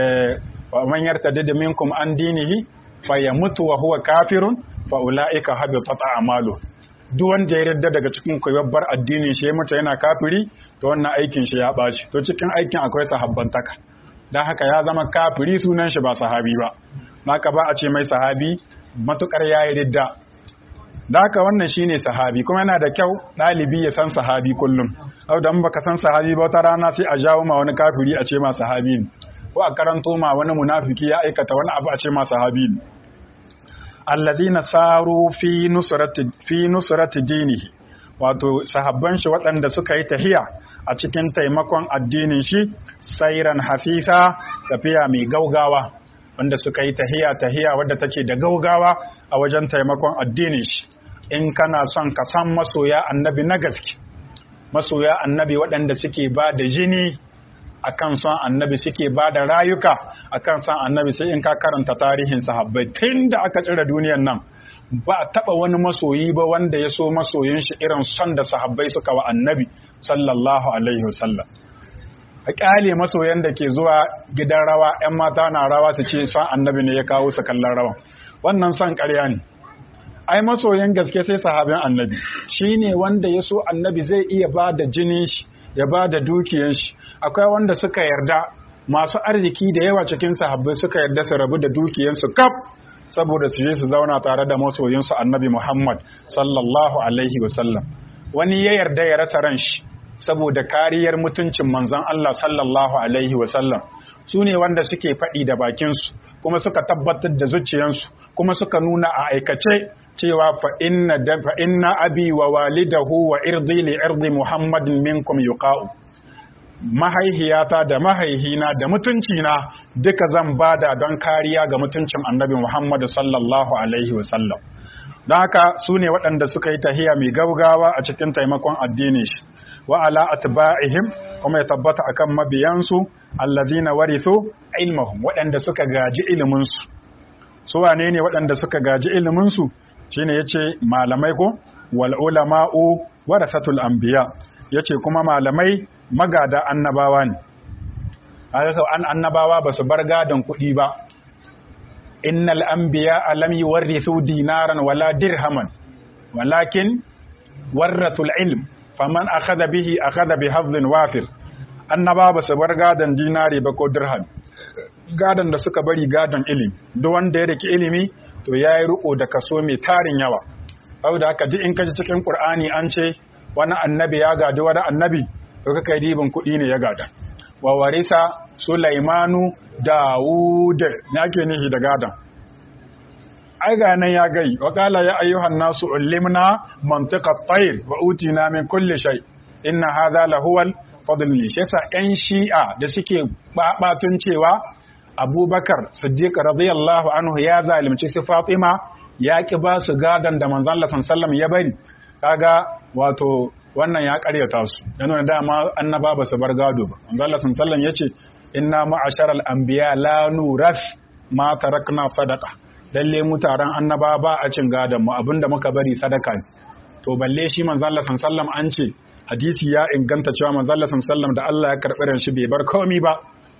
wa man yartadid minkum an dinihi fa yamutu wa huwa kafirun fa ulaika habitat a'malu duk wanda ya yarda daga cikin ku bar addinin shi ya mutu yana kafiri to wannan aikin shi ya baci to cikin aikin akwai sahabbantaka dan haka ya zama kafiri sunan shi ba sahabi ba haka ba a ce mai sahabi matukar ya yi ridda da haka wannan shine sahabi kuma yana da kyau ɗalibi ya san sahabi kullum au da baka san sahabi ba wata rana sai a jawo ma wani kafiri a ce ma sahabi ne ko a karanto ma wani munafiki ya aikata wani abu a ce ma sahabi ne allazina saru fi nusrati fi nusrati dinihi wato sahabban shi waɗanda suka yi tahiya a cikin taimakon addinin shi sairan hafifa tafiya mai gaugawa wanda suka yi tahiya tahiya wadda take da gaugawa a wajen taimakon addinin shi in kana son ka san masoya annabi na gaske masoya annabi waɗanda suke ba da jini akan son annabi suke ba da rayuka akan son annabi sai in ka karanta tarihin sahabbai tun da aka tsira duniyan nan ba a taɓa wani masoyi ba wanda ya so masoyin shi irin son da sahabbai suka wa annabi sallallahu alaihi wasallam a ƙyale masoyan da ke zuwa gidan rawa 'yan mata na rawa su ce son annabi ne ya kawo su kallon rawan wannan son ƙarya ne ai masoyan gaske sai sahabin annabi shi ne wanda ya so annabi zai iya ba da jinin shi ya ba da dukiyan shi akwai wanda suka yarda masu arziki da yawa cikin sahabbai suka yarda su rabu da dukiyansu kaf saboda su je su zauna tare da masoyinsu annabi Muhammad sallallahu alaihi wasallam wani ya yarda ya rasa ran shi saboda kariyar mutuncin manzon Allah sallallahu alaihi wasallam su ne wanda suke faɗi da bakinsu kuma suka tabbatar da zuciyansu kuma suka nuna a aikace cewa fa inna da fa inna abi wa walidahu wa irdi li irdi muhammadin minkum yuqa'u mahaihiyata da mahaihina da mutuncina duka zan bada don kariya ga mutuncin annabi Muhammad sallallahu alaihi wasallam don haka su ne waɗanda suka yi tahiya mai gaugawa a cikin taimakon addini shi wa ala atba'ihim kuma ya tabbata akan mabiyansu allazina warithu ilmahum waɗanda suka gaji ilimin su su wane ne waɗanda suka gaji ilimin su shine yace malamai ko wal ulama'u warasatul anbiya yace kuma malamai magada annabawa ne an annabawa ba su bar gadon kuɗi ba innal anbiya lam yuwarrithu dinaran wala dirhaman walakin warrathul ilm faman akhadha bihi akhadha bi hadhin wafir annaba ba su bar gadon dinari ba ko dirham gadon da suka bari gadon ilimi duk wanda ya rike ilimi to ya yi riko da kaso mai tarin yawa saboda haka duk in kaji cikin qur'ani an ce wani annabi ya gadi wani annabi to kaka dibin kuɗi ne ya gada wa warisa sulaimanu dawud na ke nihi da gadon ai ga nan ya gai wa qala ya ayyuhan nasu ullimna mantiqa tayr wa utina min kulli shay inna hadha lahuwal fadl li shi yan shi'a da suke babatun cewa abubakar siddiq radiyallahu anhu ya zalimci su fatima ya ki ba su gadan da manzon Allah sallallahu ya bari kaga wato wannan ya karyata su yana da dama annaba ba su bar gado ba manzon Allah sallallahu yace inna ma'asharal anbiya la nuras ma tarakna sadaqa lalle mu taron annaba ba a cin gadon mu abinda muka bari sadaka ne to balle shi manzo Allah sallam an ce hadisi ya inganta cewa manzo Allah sallam da Allah ya karbi ran shi bai bar komai ba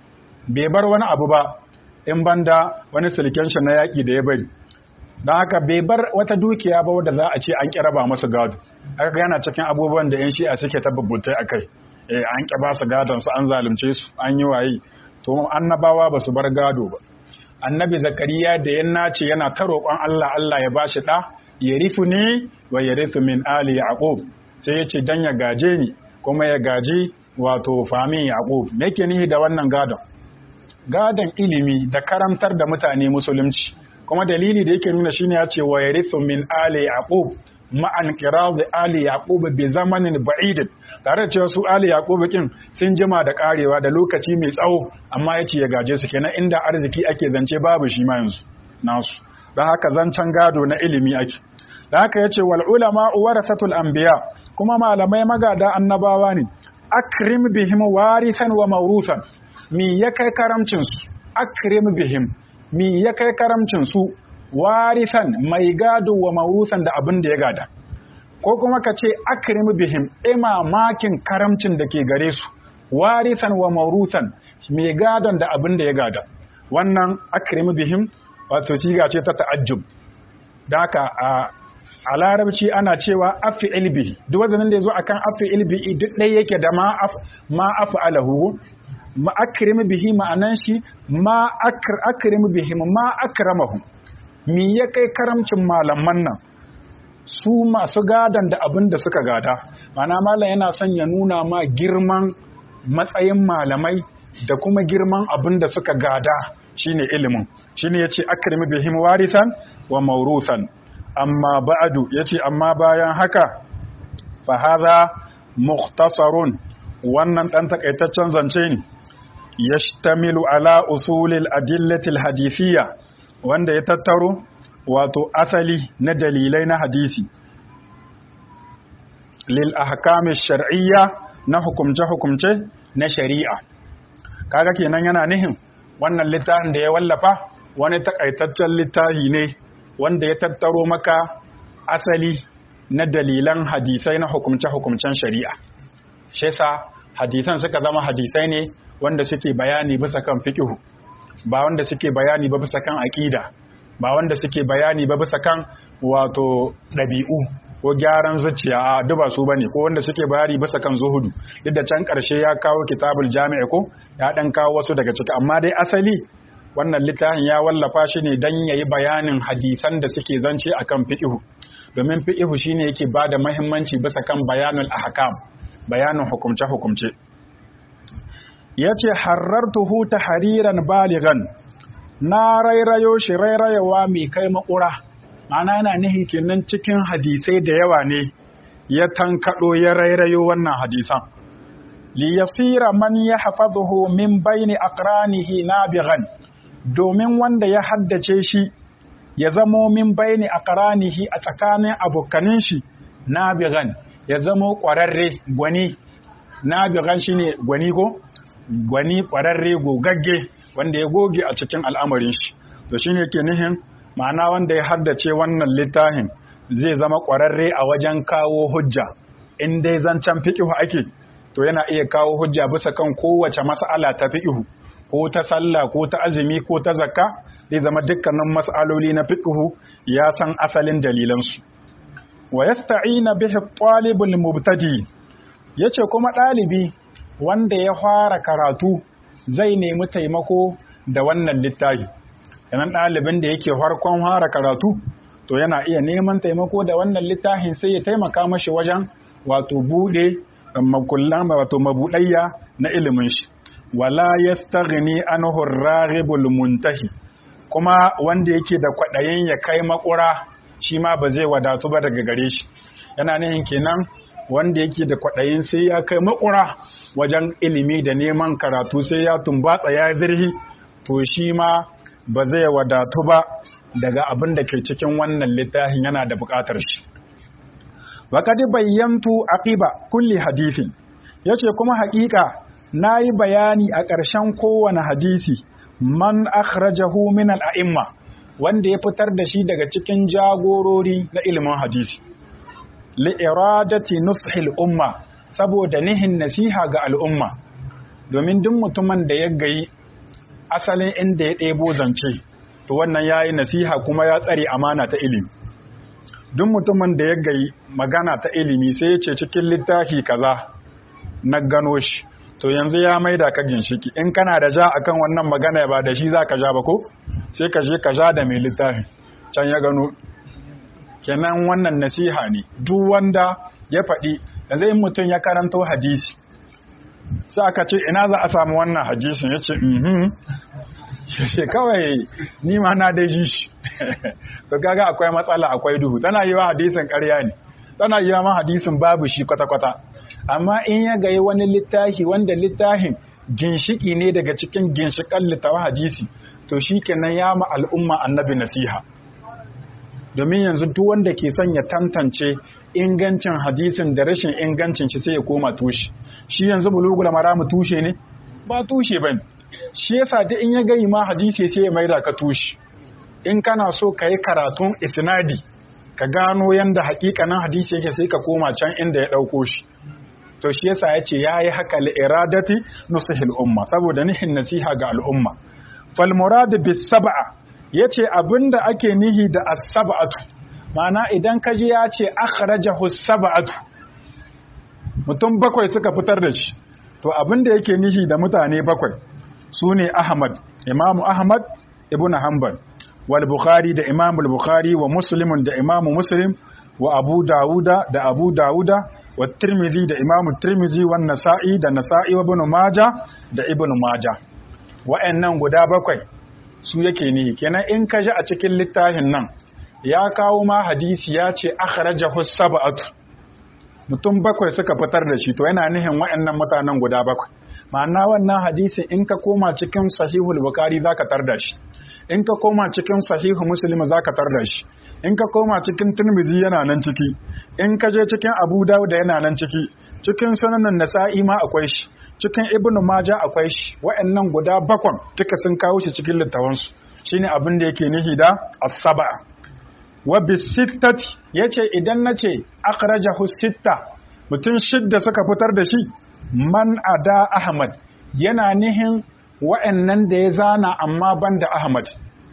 bai bar wani abu ba in banda wani sulken shi na yaki da ya bari dan haka bai bar wata dukiya ba wanda za a ce an kira ba masa gado haka yana cikin abubuwan da yan shi'a suke tabbabutai akai eh an ki ba su gadon su an zalunce su an yi waye to annabawa ba su bar gado ba annabi zakariya da ya nace yana ta roƙon Allah Allah ya bashi ɗa ya rifu ne wa ya rifu min ali yaqub sai ya ce dan ya gaje ni kuma ya gaji wato famin yaqub me yake nihi da wannan gadon gadon ilimi da karantar da mutane musulunci kuma dalili da yake nuna shine ya ce wa ya rifu min ali yaqub ma'an kirar da Ali Yaqubu bi zamanin ba'idin tare da cewa su Ali Yaqubu kin sun jima da karewa da lokaci mai tsawo amma yace ya gaje su kenan inda arziki ake zance babu shi ma yanzu nasu dan haka zancen gado na ilimi ake dan haka yace wal ulama warasatul anbiya kuma malamai magada annabawa ne akrim bihim warisan wa mawrusan mi ya kai karamcin su akrim bihim mi ya kai karamcin su warisan mai gado wa mawusan da abin da ya gada ko kuma ka ce akrim bihim imamakin karamcin da ke gare su warisan wa mawrusan mai gadon da abin da ya gada wannan akrim bihim wato siga ce ta ta'ajjub da haka a a larabci ana cewa afi ilbihi duk wazanin da ya zo akan afi ilbihi duk ɗaya yake da ma af ma alahu ma akrim bihi ma'anan shi ma akrim bihim ma akramahu me ya kai karamcin malaman nan su masu gadan da abin da suka gada mana malam yana son ya nuna ma girman matsayin malamai da kuma girman abin da suka gada shine ilimin shine yace akrimi bihim warisan wa mawrusan amma ba'du yace amma bayan haka fa hadha mukhtasarun wannan dan takaitaccen zance ne yashtamilu ala usulil adillatil hadithiyya wanda ya tattaro wato asali na dalilai na hadisi lil ahkami shar'iyya na hukumce-hukumce na shari'a kaga kenan yana nihin wannan littafin da ya wallafa wani takaitaccen littafi ne wanda ya tattaro maka asali na dalilan hadisai na hukumce-hukumcen shari'a shi yasa hadisan suka zama hadisai ne wanda suke bayani bisa kan fiqhu ba wanda suke bayani ba bisa kan aqida ba wanda suke bayani ba bisa kan wato ɗabi'u ko gyaran zuciya a duba su bane ko wanda suke bayani bisa kan zuhudu duk da can ƙarshe ya kawo kitabul jami'a ko ya dan kawo wasu daga ciki amma dai asali wannan littafin ya wallafa shi ne dan yayi bayanin hadisan da suke zance akan fiqhu domin fiqhu shine yake bada muhimmanci bisa kan bayanul ahkam bayanin hukumce hukumce yace harartuhu tahriran baligan na rairayo shi rairayawa mai kai makura ma'ana yana nihin kenan cikin hadisai da yawa ne ya tankaɗo ya rairayo wannan hadisan li yasira man yahfazuhu min baini aqranihi nabighan domin wanda ya haddace shi ya zamo min baini aqranihi a tsakanin abokanin shi nabighan ya zamo ƙwararre gwani nabighan shine gwani ko gwani ƙwararre gogagge wanda ya goge a cikin al'amarin shi to shine yake nihin ma'ana wanda ya haddace wannan littafin zai zama ƙwararre a wajen kawo hujja in dai zancen fiƙihu ake to yana iya kawo hujja bisa kan kowace mas'ala ta fiƙihu ko ta sallah ko ta azumi ko ta zakka zai zama dukkanin mas'aloli na fiƙihu ya san asalin dalilansu wa yasta'ina bihi talibul mubtadi yace kuma ɗalibi wanda ya fara karatu zai nemi taimako da wannan littafi yanan ɗalibin da yake farkon fara karatu to yana iya neman taimako da wannan littafin sai ya taimaka mashi wajen wato buɗe makullan wato mabuɗayya na ilimin shi wala yastaghni anhu ar-raghibul muntahi kuma wanda yake da kwaɗayin ya kai makura shi ma ba zai wadatu ba daga gare shi yana nihin kenan wanda yake da kwaɗayin sai ya kai makura wajen ilimi da neman karatu sai ya tumbatsa ya zirhi to shi ma ba zai wadatu ba daga abin da ke cikin wannan littafin yana da buƙatar shi waƙad bayyantu aqiba kulli hadisi yace kuma haƙiƙa nayi bayani a ƙarshen kowane hadisi man akhrajahu min al-a'imma wanda ya fitar da shi daga cikin jagorori na ilimin hadisi li iradati nushil umma saboda nihin nasiha ga al'umma domin duk mutumin da ya gayi asalin inda ya ɗebo zance to wannan yayi nasiha kuma ya tsare amana ta ilimi duk mutumin da ya gayi magana ta ilimi sai ya ce cikin littafi kaza na gano shi to yanzu ya maida ka ginshiki in kana da ja akan wannan magana ba da shi za ka ja ba ko sai ka je ka ja da mai littafi can ya gano kenan wannan nasiha ne duk wanda ya faɗi yanzu in mutum ya karanto hadisi sai aka ce ina za a samu wannan hadisin ya ce mhm shi kawai ni ma na dai ji shi to kaga akwai matsala akwai duhu tana yi wa hadisin ƙarya ne tana yi wa hadisin babu shi kwata-kwata amma in ya gayi wani littafi wanda littafin ginshiki ne daga cikin ginshikan littafin hadisi to shi kenan ya ma al'umma annabi nasiha domin yanzu duk wanda ke son ya tantance ingancin hadisin da rashin ingancin shi sai ya koma tushe shi yanzu bulugul maramu tushe ne ba tushe bane shi yasa duk in ya gayi ma hadisi sai ya maida ka tushe in kana so ka yi karatun isnadi ka gano yanda hakikanin hadisi yake sai ka koma can inda ya ɗauko shi to shi yasa ya ce ya yi haka li'iradati nusihil umma saboda nihin nasiha ga al'umma fal murad bis sab'a yace abinda ake nihi da as-sab'atu ma'ana idan ka ji ya ce akhrajahu sab'atu mutum bakwai suka fitar da shi to abinda yake nihi da mutane bakwai sune Ahmad Imam Ahmad ibn Hanbal wal Bukhari da Imam al-Bukhari wa Muslim da Imam Muslim wa Abu Dawuda da Abu Dawuda wa Tirmidhi da Imam Tirmidhi wa Nasa'i da Nasa'i wa Ibn Majah da Ibn Majah wa'annan guda bakwai su yake ne kenan in ka ji a cikin littafin nan ya kawo ma hadisi ya ce akhrajahu sab'atu mutum bakwai suka fitar da shi to yana nihin wa'annan mutanen guda bakwai ma'ana wannan hadisi in ka koma cikin sahihul bukhari zaka tarda shi in ka koma cikin sahihu muslim zaka tarda shi in ka koma cikin tirmidhi yana nan ciki in ka je cikin abu dawud yana nan ciki cikin sunanan nasa'i ma akwai shi cikin ibnu majah akwai shi wa'annan guda bakwan duka sun kawo shi cikin littafansu shine abin da yake nihi da as-sab'a wa bisittati yace idan nace akhrajahu sitta mutum shidda suka fitar da shi man ada ahmad yana nihin wa'annan da ya zana amma banda ahmad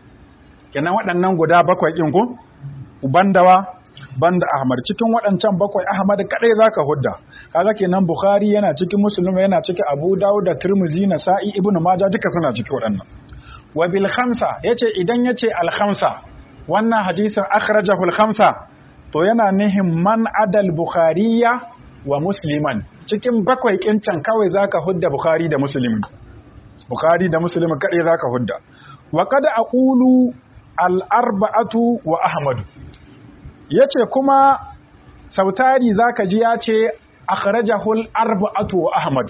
kenan waɗannan guda bakwai ɗin ku bandawa banda ahmad cikin waɗancan bakwai ahmad kadai zaka hudda kaga kenan bukhari yana cikin muslim yana cikin abu dawud da tirmidhi nasa'i ibnu majah duka suna cikin waɗannan wa bil khamsa yace idan yace al khamsa wannan hadisin akhrajahu al khamsa to yana nihin man adal bukhariya wa musliman cikin bakwai kincan kawai zaka hudda bukhari da muslim bukhari da muslim kadai zaka hudda wa qad aqulu al arba'atu wa ahmad yace kuma sautari zaka ji yace akhrajahu al arba'atu wa ahmad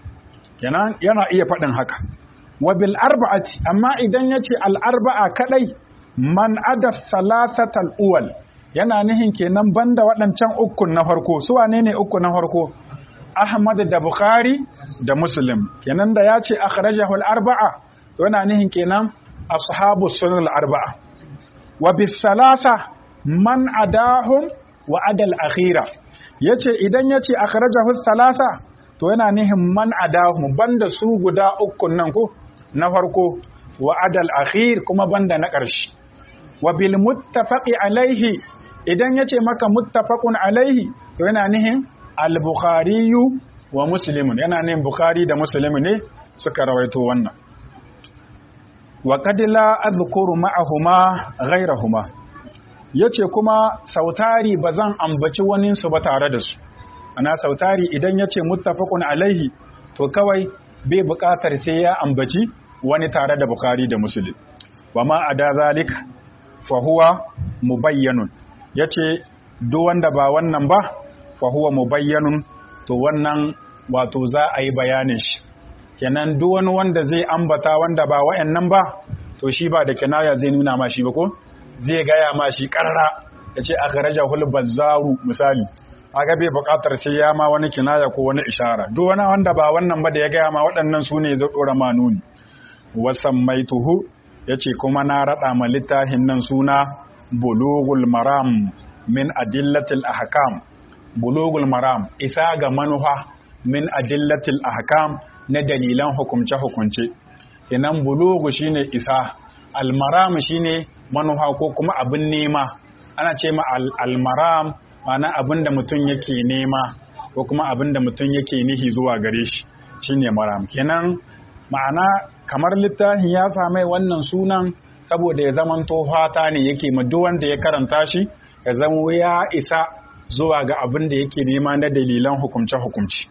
kenan yana iya faɗin haka wa bil arba'ati amma idan yace al arba'a kadai man ada salasatal uwal yana nihin kenan banda waɗancan ukun na farko su wane ne uku na farko Ahmad da Bukhari da Muslim kenan da ya ce akhrajahu al-arba'a to yana nihin kenan ashabu sunan al-arba'a wa bis salasa man adahum wa adal akhira yace idan yace akhrajahu salasa to yana nihin man adahum banda su guda ukun nan ko na farko wa adal akhir kuma banda na ƙarshe wa bil muttafaqi alaihi idan yace maka muttafaqun alaihi to yana nihin al-bukhari wa muslimun yana ne bukhari da muslim ne suka rawaito wannan wa qad la azkuru ma'ahuma ghayrahuma yace kuma sautari bazan ambaci wani su ba tare da su ana sautari idan yace muttafaqun alaihi to kawai bai buƙatar sai ya ambaci wani tare da bukhari da muslim wa ma ada zalika fa huwa mubayyanun yace duk wanda ba wannan ba fa huwa mubayyanun to wannan wato za a yi bayanin shi kenan duk wani wanda zai ambata wanda ba wayannan ba to shi ba da kinaya zai nuna ma shi ba ko zai gaya ma shi karara yace akhrajahul bazzaru misali aga bai buƙatar sai ya ma wani kinaya ko wani ishara duk wani wanda ba wannan ba da ya gaya ma waɗannan su ne zai dora ma nuni wasammaituhu yace kuma na rada ma littafin nan suna bulughul maram min adillatil ahkam bulughul maram isa ga manufa min adillatil ahkam na dalilan hukumce hukunce kenan bulughu shine isa almaram shine manufa ko kuma abin nema ana ce ma almaram ma'ana abin da mutum yake nema ko kuma abin da mutum yake nihi zuwa gare shi shine maram kenan ma'ana kamar littafin ya samai wannan sunan saboda ya zamanto fata ne yake ma duk wanda ya karanta shi ya zama ya isa zuwa ga abin da yake nema na dalilan hukumce-hukumci.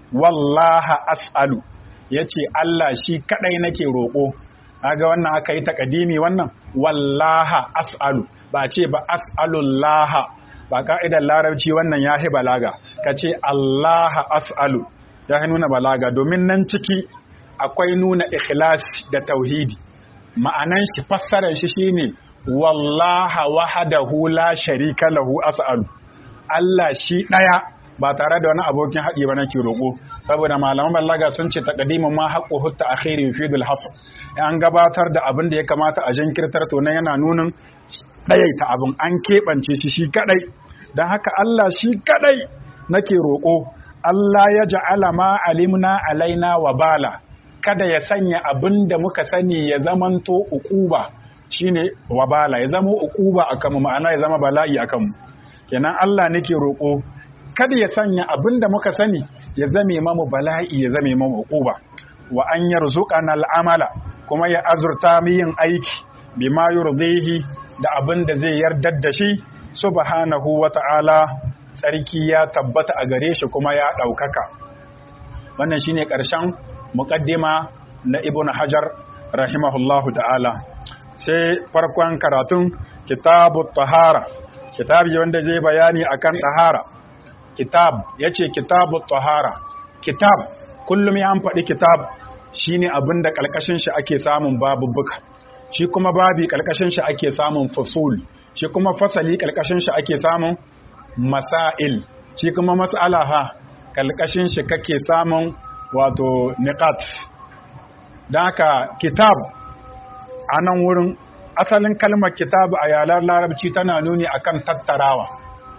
Wallaha as'alu ya ce Allah shi kaɗai nake roƙo, ga wannan aka yi takadimi wannan wallaha as'alu ba ce ba as'alullaha ba ka'idar larabci wannan ya hi balaga ka ce Allaha as'alu ya nuna balaga domin nan ciki akwai nuna ikhlasi da tauhidi ma'anan shi fassarar shi shine wallaha wahdahu la sharika lahu as'alu Allah shi daya ba tare da wani abokin haɗi ba nake roƙo saboda malaman balaga sun ce taqdimu ma haqqu hutta akhiri yufidul hasr an gabatar da abin da ya kamata a jinkirtar to nan yana nunin ɗayaita abin an keɓance shi shi kadai dan haka Allah shi kadai nake roƙo Allah ya ja'ala ma alimna alaina wa bala kada ya sanya abin da muka sani ya zamanto uquba shine wabala ya zama uquba akan mu ma'ana ya zama bala'i akan mu kenan Allah nake roƙo kada ya sanya abin da muka sani ya zame mamu bala'i ya zame mamu uquba wa an yarzuqana al'amala kuma ya azurta mu yin aiki bima yurdihi da abin da zai yardar da shi subhanahu wa ta'ala tsarki ya tabbata a gare shi kuma ya ɗaukaka wannan shine ƙarshen muƙaddima na ibn hajar rahimahullahu ta'ala sai farkon karatun kitabu tahara kitabi wanda zai bayani akan tahara kitab yace kitabu tahara kitab kullum ya an faɗi kitab shine abin da ƙalƙashin shi ake samun babubuka shi kuma babi ƙalƙashin shi ake samun fusul shi kuma fasali ƙalƙashin shi ake samun masail shi kuma mas'ala ha ƙalƙashin shi kake samun wato niqat don haka kitab a nan wurin asalin kalmar kitab a yalar larabci tana nuni akan tattarawa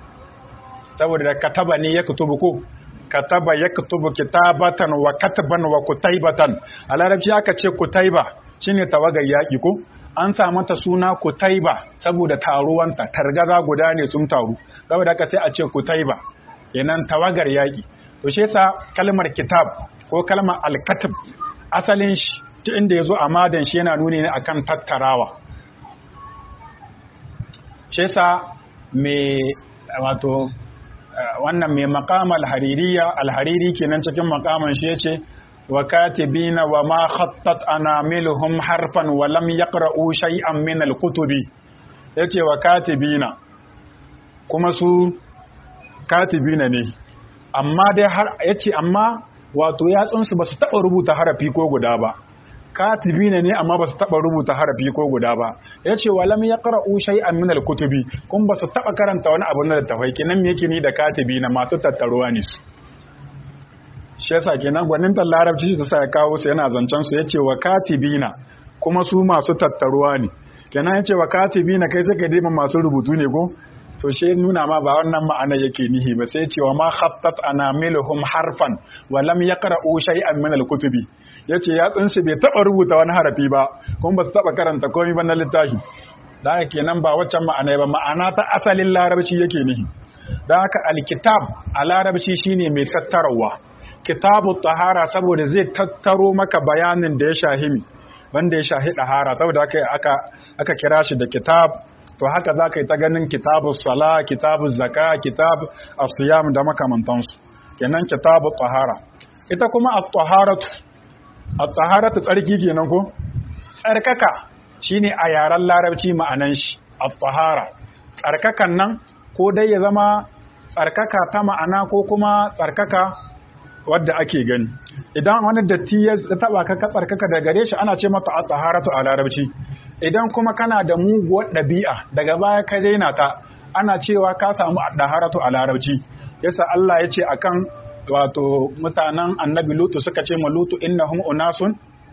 saboda da kataba ne ya kutubu ko kataba ya kutubu kitabatan wa kataban wa kutaibatan a larabci aka ce kutaiba shine tawagar yaƙi ko an samu ta suna kutaiba saboda taruwanta targaza guda ne sun taru saboda aka sai a ce kutaiba kenan tawagar yaƙi to shi yasa kalmar kitab ko kalmar alkatib asalin shi ta inda ya zo a madan shi yana nuni ne akan tattarawa shi yasa mai wato wannan mai makam alhaririya alhariri kenan cikin makaman shi yace wa katibina wa ma khattat anamiluhum harfan wa lam yaqra'u shay'an min alkutubi yace wa katibina kuma su katibina ne amma dai har yace amma wato yatsunsu ba su taɓa rubuta harafi ko guda ba katibina ne amma ba su taɓa rubuta harafi ko guda ba ya ce wa lam yaqra'u shay'an min al-kutubi kun ba su taɓa karanta wani abu na littafai kenan me yake ni da katibina masu tattaruwa ne su shi yasa kenan gwanin larabci su sa ya kawo su yana zancen su yace wa katibina kuma su masu tattaruwa ne kenan yace wa katibina kai sai ka dima masu rubutu ne ko to shi nuna ma ba wannan ma'ana yake nihi ba sai cewa ma khattat anamiluhum harfan wa lam yaqra'u shay'an min al-kutubi yace ya tsinsu bai taba rubuta wani harafi ba kuma ba su taba karanta komai ba na littafi da haka kenan ba waccan ma'ana ba ma'ana ta asalin larabci yake nihi da haka alkitab a larabci shine mai tattarawa kitabu tahara saboda zai tattaro maka bayanin da ya shahimi wanda ya shahi ɗahara saboda aka, aka, aka kira shi da kitab to haka za ka yi ta ganin kitabu sala kitabu zaka kitab asiyam da makamantansu kenan kitabu tahara ita kuma at-taharatu at-taharatu tsarki kenan ko tsarkaka shine a yaren larabci ma'anan shi at-tahara tsarkakan nan ko dai ya zama tsarkaka ta ma'ana ko kuma tsarkaka wadda ake gani idan wani datti ya taba ka tsarkaka da gare shi ana ce mata at-taharatu a larabci idan kuma kana da muguwar ɗabi'a daga baya ka daina ta ana cewa ka samu at-taharatu a larabci yasa Allah ya ce akan wato mutanen annabi lutu suka ce ma lutu innahum unasun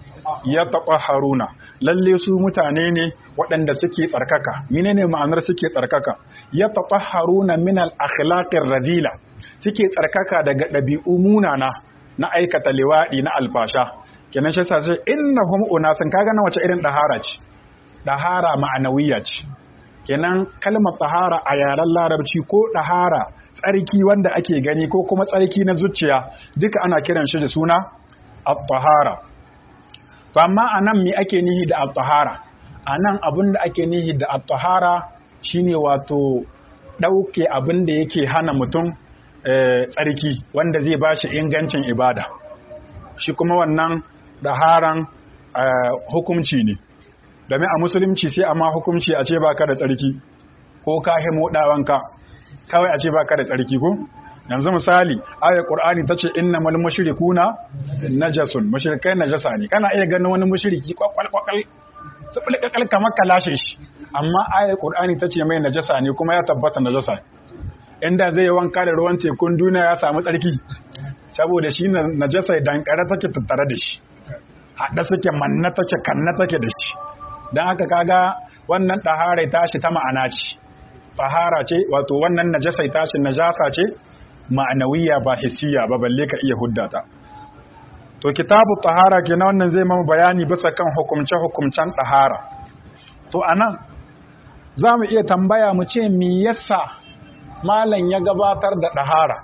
yatahharuna lalle su mutane ne waɗanda suke tsarkaka menene ma'anar suke tsarkaka yatahharuna min al-akhlaqir radila suke tsarkaka daga ɗabi'u munana na aikata liwaɗi na alfasha kenan shi sa sai innahum unasun kaga na wace irin dahara ce dahara ma'anawiyya ce kenan kalmar tahara a yaren larabci ko dahara tsarki wanda ake gani ko kuma tsarki na zuciya duka ana kiran shi da suna at-tahara to amma anan me ake nihi da at-tahara anan abin da ake nihi da at-tahara shine wato dauke abin da yake hana mutum tsarki wanda zai bashi ingancin ibada shi kuma wannan daharan hukumci ne domin a musulunci sai amma hukumci a ce baka da tsarki ko ka himo dawanka kawai a ce baka da tsarki ko yanzu misali ayar qur'ani tace innamal mushrikuna najasun mushrikai najasa ne kana iya ganin wani mushriki kwakwal kwakwal tsubul kakal kamar kalashe shi amma ayar qur'ani tace mai najasa ne kuma ya tabbata najasa inda zai yi wanka da ruwan tekun duniya ya samu tsarki saboda shi najasa dankare take tattare da shi haɗa suke manna take kanna take da shi don haka kaga wannan ɗahara tashi ta ma'ana ce tahara ce wato wannan najasai tashi najasa ce ma'anawiya ba hissiya ba balle ka iya huddata to kitabu tahara kenan wannan zai mamu bayani bisa kan hukumce hukumcen tahara to anan za mu iya tambaya mu ce me yasa malam ya gabatar da tahara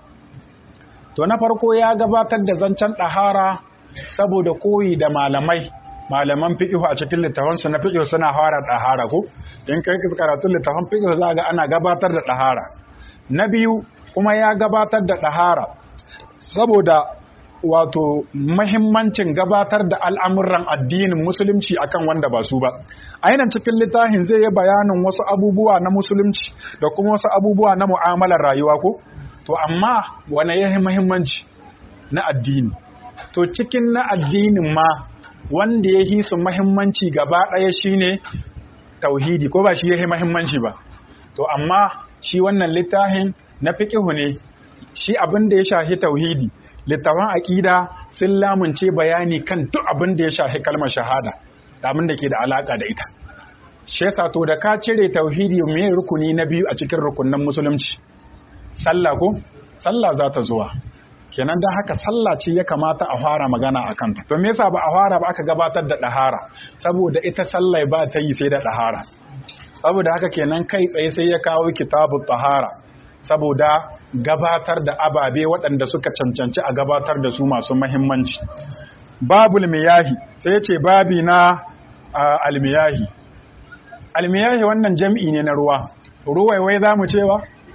to na farko ya gabatar da zancen tahara saboda koyi da malamai malaman fiqh a cikin littafansu na fiqh suna fara dahara ko in kai karatun littafan fiqh za ga ana gabatar da dahara na biyu kuma ya gabatar da dahara saboda wato mahimmancin gabatar da al'amuran addinin musulunci akan wanda ba su ba ainihin cikin littafin zai yi bayanin wasu abubuwa na musulunci da kuma wasu abubuwa na mu'amalar rayuwa ko to amma wane yahi mahimmanci na addini to cikin na addinin ma wanda ya yi su mahimmanci gaba ɗaya shine tauhidi ko ba shi ya yi mahimmanci ba to amma shi wannan littafin na fiƙihu ne shi abin da ya shahi tauhidi littafin aƙida sun lamunce bayani kan duk abin da ya shahi kalmar shahada da abin da ke da alaƙa da ita shi yasa to da ka cire tauhidi mai rukuni na biyu a cikin rukunin musulunci sallah ko sallah za ta zuwa kenan don haka sallah ce ya kamata a fara magana a kanta to me yasa ba a fara ba aka gabatar da ɗahara saboda ita sallah ba ta yi sai da ɗahara saboda haka kenan kai tsaye sai ya kawo kitabu tahara saboda gabatar da ababe waɗanda suka cancanci a gabatar da su masu mahimmanci babul miyahi sai ce babi na almiyahi almiyahi wannan jam'i ne na ruwa ruwaiwai za mu cewa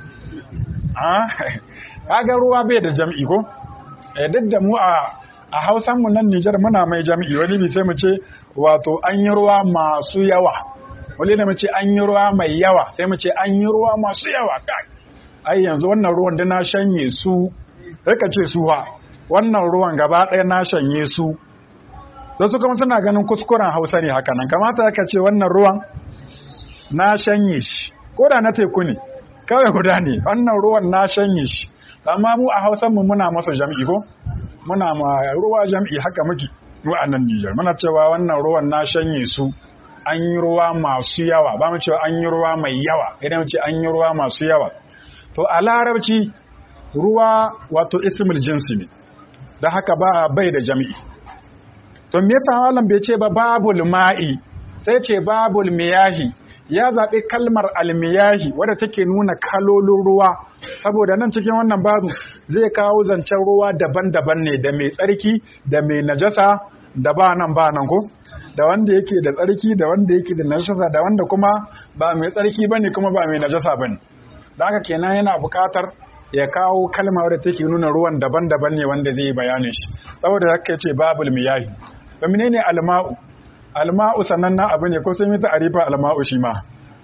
kaga ruwa bai da jam'i ko duk da mu a a hausan mu nan Nijar muna mai jam'i wani bi sai mu ce wato an yi ruwa masu yawa wani da mu ce an yi ruwa mai yawa sai mu ce an yi ruwa masu yawa kai ai yanzu wannan ruwan da na shanye su rika ce su ha wannan ruwan gaba ɗaya na shanye su sai su kuma suna ganin kuskuren hausa ne haka nan kamata ka ce wannan ruwan na shanye shi ko da na teku ne kawai guda ne wannan ruwan na shanye shi amma mu a hausan mu muna masa jam'i ko muna ma ruwa jam'i haka muke mu a nan Nijar muna cewa wannan ruwan na shanye su an yi ruwa masu yawa ba mu cewa an yi ruwa mai yawa idan mu ce an yi ruwa masu yawa to a larabci ruwa wato ismul jinsi ne da haka ba bai da jam'i to me yasa malam bai ce ba babul ma'i sai ce babul miyahi ya zaɓi kalmar almiyahi wadda take nuna kalolin ruwa saboda nan cikin wannan babu zai kawo zancen ruwa daban-daban ne da mai tsarki da mai najasa da ba nan ba nan ko da wanda yake da tsarki da wanda yake da najasa da wanda kuma ba mai tsarki bane kuma ba mai najasa bane da haka kenan yana buƙatar ya kawo kalma wadda take nuna ruwan daban-daban ne wanda zai bayanin shi saboda haka yace babul miyahi to menene alma'u alma'u sannan na abu ne ko sai mita arifa alma'u shi ma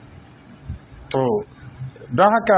to don haka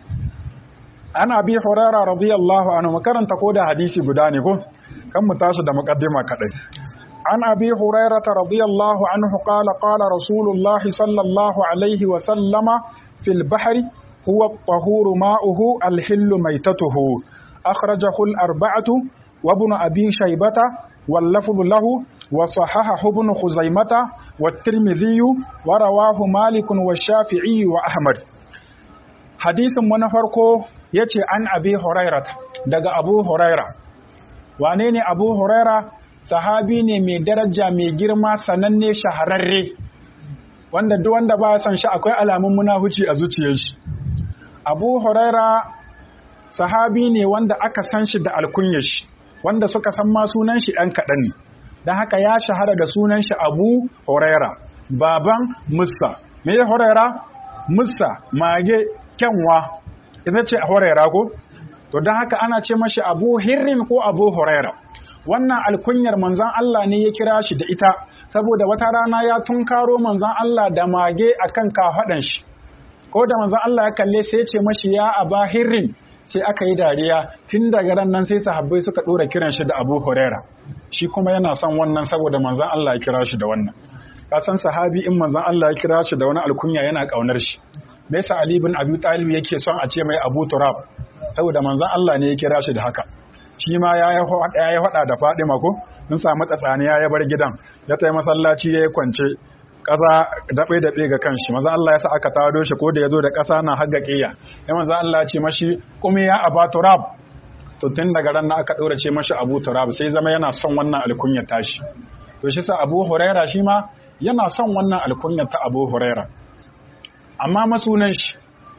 ana bi hurara radiyallahu anhu makaranta ko da hadisi guda ne ko kan mu tashi da muqaddima kadai an abi hurairah radiyallahu anhu qala qala rasulullahi sallallahu alaihi wa sallama fil bahri huwa at-tahuru ma'uhu al-hillu maytatuhu akhrajahu al-arba'atu wa ibn abi shaybata wal lafdhu lahu وصححه ابن خزيمة والترمذي ورواه مالك والشافعي وأحمد حديث من فرقو يتي عن أبي هريرة دق أبو هريرة وانيني أبو هريرة sahabi ne mai daraja mai girma sananne shahararre wanda duk wanda ba san shi akwai alamun munafuci a zuciyar shi Abu Huraira sahabi ne wanda aka san shi da alkunyar shi wanda suka san ma sunan shi ɗan kaɗan ne don haka ya shahara da sunan shi abu huraira baban musa me ya huraira musa mage kyanwa ita ce huraira ko to don haka ana ce mashi abu hirrin ko abu huraira wannan alkunyar manzan Allah ne ya kira shi da ita saboda wata rana ya tunkaro manzan Allah da mage akan kafaɗan shi ko da manzan Allah ya kalle sai ya ce mashi ya aba hirrin sai aka yi dariya tun daga ran nan sai sahabbai suka ɗora kiran shi da abu huraira shi kuma yana son wannan saboda manzan Allah ya kira shi da wannan ka san sahabi in manzan Allah ya kira shi da wani alkunya yana kaunar shi me yasa Ali bin Abi Talib yake son a ce mai Abu Turab saboda manzan Allah ne ya kira shi da haka shi ma ya yi hada da Fadima ko sun samu tsatsaniya ya bar gidan ya tayi masallaci ya kwance ƙasa daɓe-daɓe ga kanshi maza Allah ya sa aka tado shi ko da ya zo da ƙasa na haga ƙiya ya maza Allah ce mashi kuma ya aba turab to tun daga ran na aka ɗora ce mashi abu turab sai zama yana son wannan alkunya tashi to shi sa abu huraira shi ma yana son wannan alkunya ta abu huraira amma masunan shi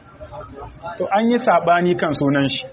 to an yi saɓani kan sunan shi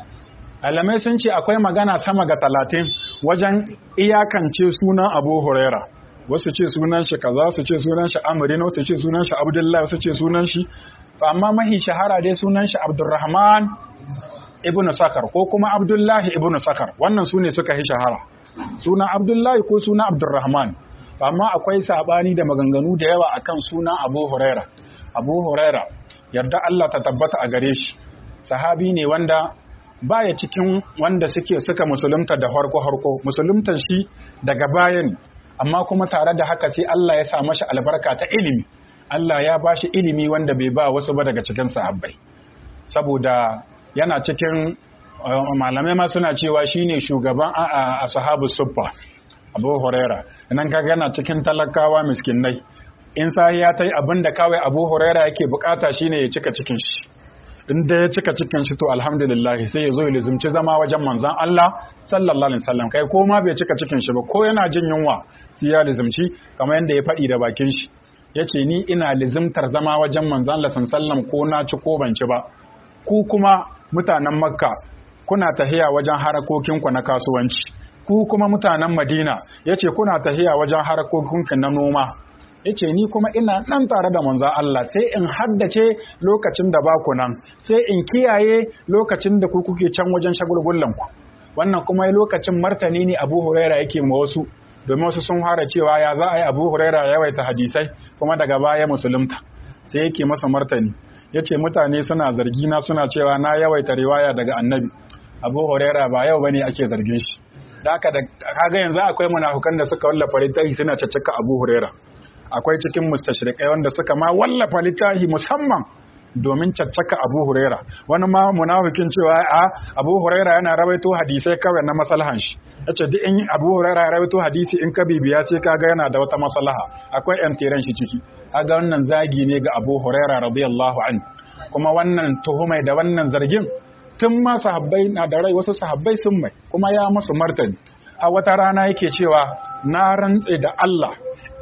alamai sun ce akwai magana sama ga talatin wajen iyakance sunan abu huraira wasu ce sunan shi kaza su ce sunan shi amrin wasu ce sunan shi abdullahi wasu ce sunan shi amma mahi shahara dai sunan shi abdurrahman ibnu sakar ko kuma abdullahi ibnu sakar wannan su ne suka yi shahara suna abdullahi ko suna abdurrahman amma akwai sabani da maganganu da yawa akan suna abu huraira abu huraira yarda Allah ta tabbata a gare shi sahabi ne wanda baya cikin wanda suke suka musulunta da harko harko musuluntan shi daga bayan amma kuma tare da haka sai Allah ya sa mashi albarka ta ilimi Allah ya ba shi ilimi wanda bai ba wasu ba daga cikin sahabbai saboda yana cikin malamai ma suna cewa shine shugaban a sahabu suffa Abu Huraira nan kaga yana cikin talakawa miskinai in sai ya tai abin da kawai Abu Huraira yake bukata shine ya cika cikin shi in da ya cika cikin shi to alhamdulillah sai ya zo ya lizumci zama wajen manzon Allah sallallahu alaihi wasallam kai ko ma bai cika cikin shi ba ko yana jin yunwa sai ya lizumci kamar yadda ya faɗi da bakin shi yace ni ina lizumtar zama wajen manzon Allah sallallahu ko na ci ko ban ci ba ku kuma mutanen Makka kuna tahiya wajen harakokinku na kasuwanci ku kuma mutanen Madina yace kuna tahiya wajen harakokinku na noma yace ni kuma ina nan tare da manzon Allah sai in haddace lokacin da baku nan sai in kiyaye lokacin da ku kuke can wajen shagulgullan ku wannan kuma lokacin martani ne Abu Huraira yake ma wasu domin wasu sun fara cewa ya za a yi Abu Huraira yawaita hadisai kuma daga baya musulunta sai yake masa martani yace mutane suna zargi na suna cewa na yawaita riwaya daga Annabi Abu Huraira ba yau bane ake zargin shi da haka da kaga yanzu akwai munafukan da suka wallafa littafi suna caccaka Abu Huraira akwai cikin mustashrikai wanda suka ma wallafa littafi musamman domin caccaka Abu Huraira wani ma munafikin cewa a Abu Huraira yana rawaito hadisai kawai na maslahan shi yace duk in Abu Huraira ya rawaito hadisi in ka bibiya sai kaga yana da wata maslaha akwai yan tiran shi ciki kaga wannan zagi ne ga Abu Huraira radiyallahu anhu kuma wannan tuhumai da wannan zargin tun ma sahabbai na da rai wasu sahabbai sun mai kuma ya musu martani a wata rana yake cewa na rantse da Allah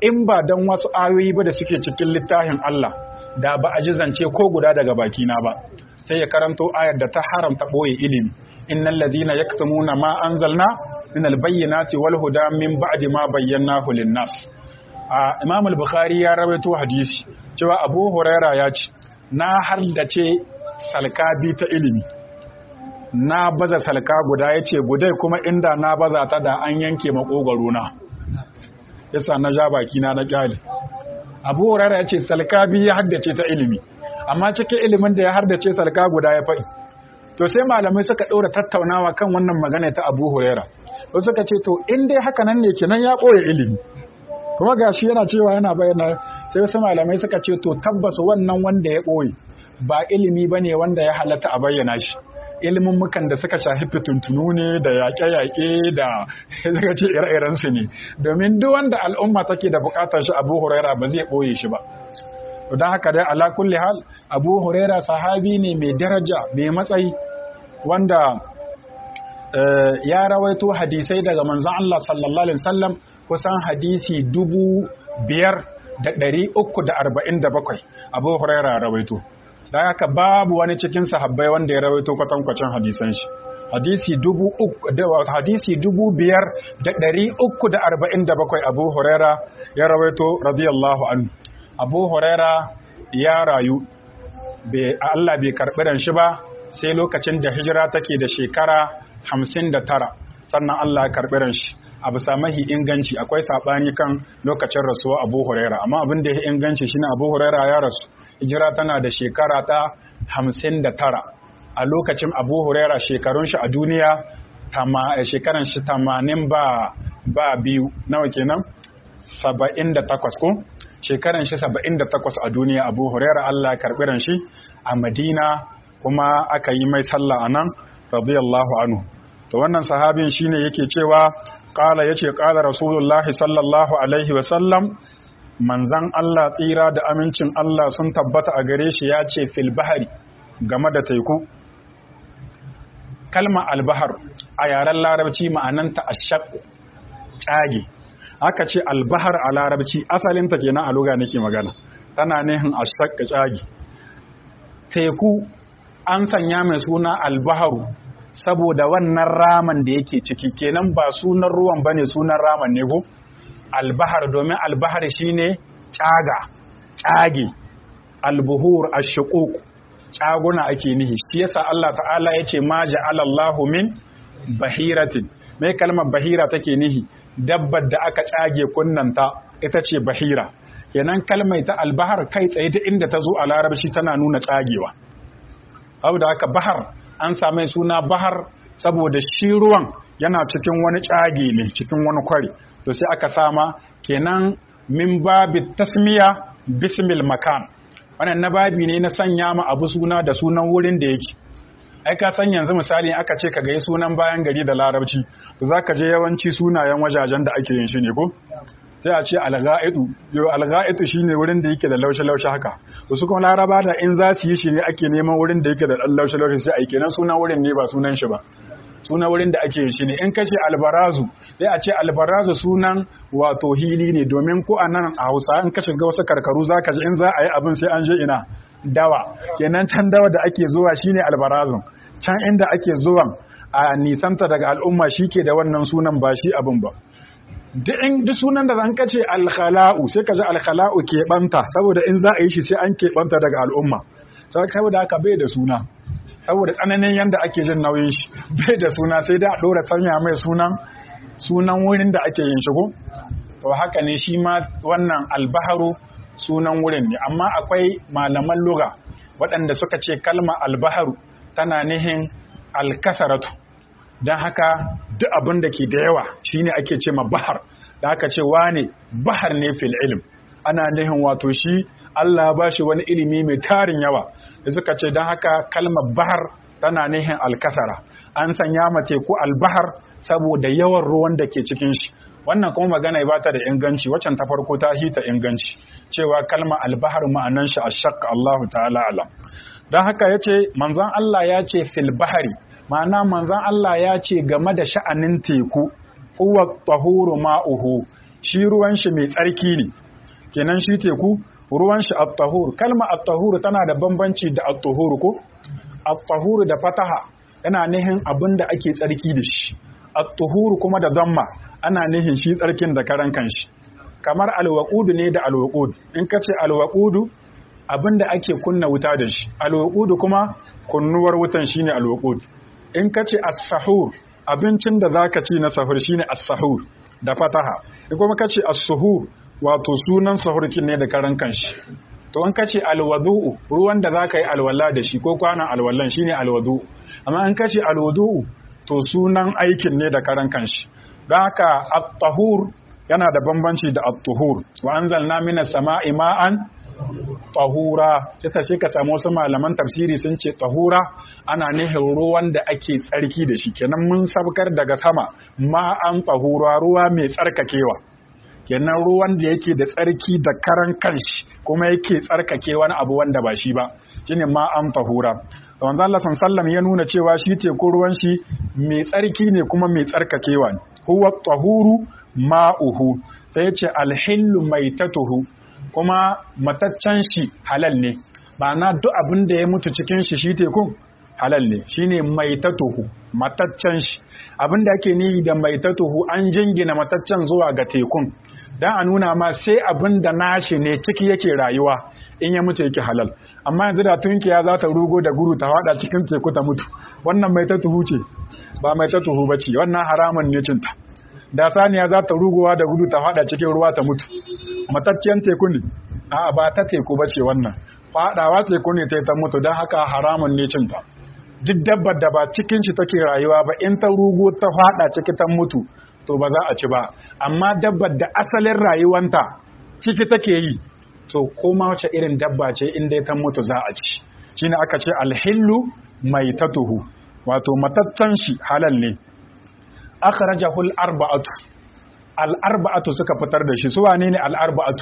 in ba dan wasu ayoyi ba da suke cikin littafin Allah da ba a ji zance ko guda daga bakina ba sai ya karanto ayar da ta haramta boye ilimi innal ladhina yaktumuna ma anzalna min albayyinati wal huda min ba'di ma bayyanahu lin-nas a Imam al-Bukhari ya rawaito hadisi cewa Abu Huraira ya ce na hardace salkabi ta ilimi na baza salka guda ya ce gudai kuma inda na baza ta da an yanke makogaro na yasa na ja baki na na kyale abu hurara ya ce salka biyu ya haddace ta ilimi amma cikin ilimin da ya haddace salka guda ya faɗi to sai malamai suka ɗora tattaunawa kan wannan magana ta abu hurara wasu suka ce to in dai haka nan ne kenan ya ɓoye ilimi kuma gashi yana cewa yana bayyana sai wasu malamai suka ce to tabbas wannan wanda ya ɓoye ba ilimi ba ne wanda ya halatta a bayyana shi ilimin mukan da suka shafi fituntunu ne da yaƙe-yaƙe da suka ce ire su ne domin duk wanda al'umma take da buƙatar shi abu huraira ba zai ɓoye shi ba don haka dai ala kulli hal abu huraira sahabi ne mai daraja mai matsayi wanda ya rawaito hadisai daga manzon Allah sallallahu alaihi wasallam kusan hadisi dubu biyar da ɗari uku da arba'in da bakwai abu huraira rawaito da haka babu wani cikin sahabbai wanda ya rawaito kwatankwacin hadisan shi hadisi dubu uku da hadisi dubu biyar da ɗari uku da arba'in da bakwai abu huraira ya rawaito radiyallahu anhu abu huraira ya rayu Allah bai karɓi ran shi ba sai lokacin da hijira take da shekara hamsin da tara sannan Allah ya karɓi ran shi a bisa mahi inganci akwai saɓani kan lokacin rasuwa abu huraira amma abin da ya inganci shine abu huraira ya rasu hijira tana da shekara ta hamsin da tara a lokacin abu huraira shekarun shi a duniya shekaran shi tamanin ba ba biyu nawa kenan saba'in da takwas ko shekaran shi saba'in da takwas a duniya abu huraira allah ya karɓi ran shi a madina kuma aka yi mai sallah a nan radiyallahu anhu to wannan sahabin shine yake cewa qala yace qala rasulullahi sallallahu alaihi wa sallam manzan Allah tsira da amincin Allah sun tabbata a gare shi ya ce fil bahari game da teku kalma albahar a yaren larabci ma'ananta ashaq tsage aka ce albahar a larabci asalinta kenan a luga nake magana tana nihin ashaq tsage teku an sanya mai suna albaharu saboda wannan raman da yake ciki kenan ba sunan ruwan bane sunan raman ne ko albahar domin albahar shine caga cage albuhur ashuquq caguna ake nihi shi yasa Allah ta'ala yace ma ja'ala Allahu min bahiratin mai kalmar bahira take nihi dabbar da aka cage kunnanta ita ce bahira kenan kalmai ta albahar kai tsaye ta inda ta zo a larabci tana nuna tsagewa abu da aka bahar an same suna bahar saboda shi ruwan yana cikin wani tsage ne cikin wani kwari to sai aka sama kenan min babi tasmiya bismil makan wannan na babi ne na sanya ma abu suna da sunan wurin da yake ai ka san yanzu misali aka ce ka gai sunan bayan gari da larabci to zaka je yawanci sunayen wajajen da ake yin shi ne ko sai a ce alga'idu yo alga'idu shine wurin da yake da laushe laushe haka to su kuma laraba da in za su yi shi ne ake neman wurin da yake da dan laushe laushe sai a kenan sunan wurin ne ba sunan shi ba suna wurin da ake shi ne in ka ce albarazu sai a ce albarazu sunan wato hili ne domin ko a nan a hausa in ka shiga wasu karkaru za ka ji in za a yi abin sai an je ina dawa kenan can dawa da ake zuwa shine albarazun can inda ake zuwan a nisanta daga al'umma shi ke da wannan sunan ba shi abin ba duk sunan da zan kace alkhala'u sai ka ji alkhala'u ke banta saboda in za a yi shi sai an ke banta daga al'umma saboda haka bai da suna saboda tsananin yadda ake jin nauyin shi bai da suna sai da a ɗora sanya mai sunan sunan wurin da ake yin shigo to haka ne shi ma wannan albaharu sunan wurin ne amma akwai malaman lura waɗanda suka ce kalma albaharu tana nihin alkasaratu don haka duk abin da ke da yawa shine ake ce ma bahar da haka ce wane bahar ne fil ilm ana nihin wato shi Allah ba shi wani ilimi mai tarin yawa da suka ce don haka kalmar bahar tana nihin alkasara an sanya ma teku albahar saboda yawan ruwan da ke cikin shi wannan kuma magana ba ta da inganci waccan ta farko ta hita inganci cewa kalmar albahar ma'anan shi ashaq Allahu ta'ala alam don haka yace manzon Allah ya ce fil bahari ma'ana manzon Allah ya ce game da sha'anin teku huwa tahuru ma'uhu shi ruwan shi mai tsarki ne kenan shi teku ruwan shi at-tahur kalma at-tahur tana da bambanci da at-tuhur ko at-tahur da fataha yana nihin abin da ake tsarki da shi at-tuhur kuma da zamma ana nihin shi tsarkin da karan kanshi kamar alwaqudu ne da alwaqud in ka ce alwaqudu abin da ake kunna wuta da shi alwaqudu kuma kunnuwar wutan shine alwaqud in ka ce as-sahur abincin da zaka ci na sahur shine as-sahur da fataha in kuma ka ce as-suhur wato sunan sahurkin ne da karan kanshi to an kace alwadu'u ruwan da zaka yi alwala da shi ko kwanan alwallan shine alwadu amma an kace alwudu'u to sunan aikin ne da karan kanshi don haka at-tahur yana da bambanci da at-tuhur wa anzalna minas sama'i ma'an tahura kisa shi ka samu wasu malaman tafsiri sun ce tahura ana nihin ruwan da ake tsarki da shi kenan mun sabkar daga sama ma'an tahura ruwa mai tsarkakewa kenan ruwan da yake da tsarki da karan kanshi kuma yake tsarkake wani abu wanda ba shi ba shine ma an tahura wanzu Allah sallam ya nuna cewa shi teku ruwan shi mai tsarki ne kuma mai tsarkakewa ne huwa tahuru ma'uhu sai ya ce alhillu maitatuhu kuma mataccen shi halal ne na duk abin da ya mutu cikin shi shi tekun halal ne shine maitatuhu mataccen shi abin da ake nihi da maitatuhu an jingina mataccen zuwa ga tekun dan a nuna ma sai abin da nashi ne ciki yake rayuwa in ya mutu yake halal amma yanzu da tunkiya za ta rugo da guru ta fada cikin teku ta mutu wannan maitatuhu ce ba maitatuhu ba ce wannan haramun ne cinta da saniya za ta rugowa da gudu ta fada cikin ruwa ta mutu matacciyar teku ne a ba ta teku ba ce wannan fadawa teku ne ta ta mutu don haka haramun ne cinta duk dabbar da ba cikin shi take rayuwa ba in ta rugo ta fada ciki ta mutu to ba za a ci ba amma dabbar da asalin rayuwanta ciki take yi to koma wace irin dabba ce in dai ta mutu za a ci shine aka ce alhillu mai tatuhu wato matattan shi halal ne akhrajahu al-arba'atu al-arba'atu suka fitar da shi su wane ne al-arba'atu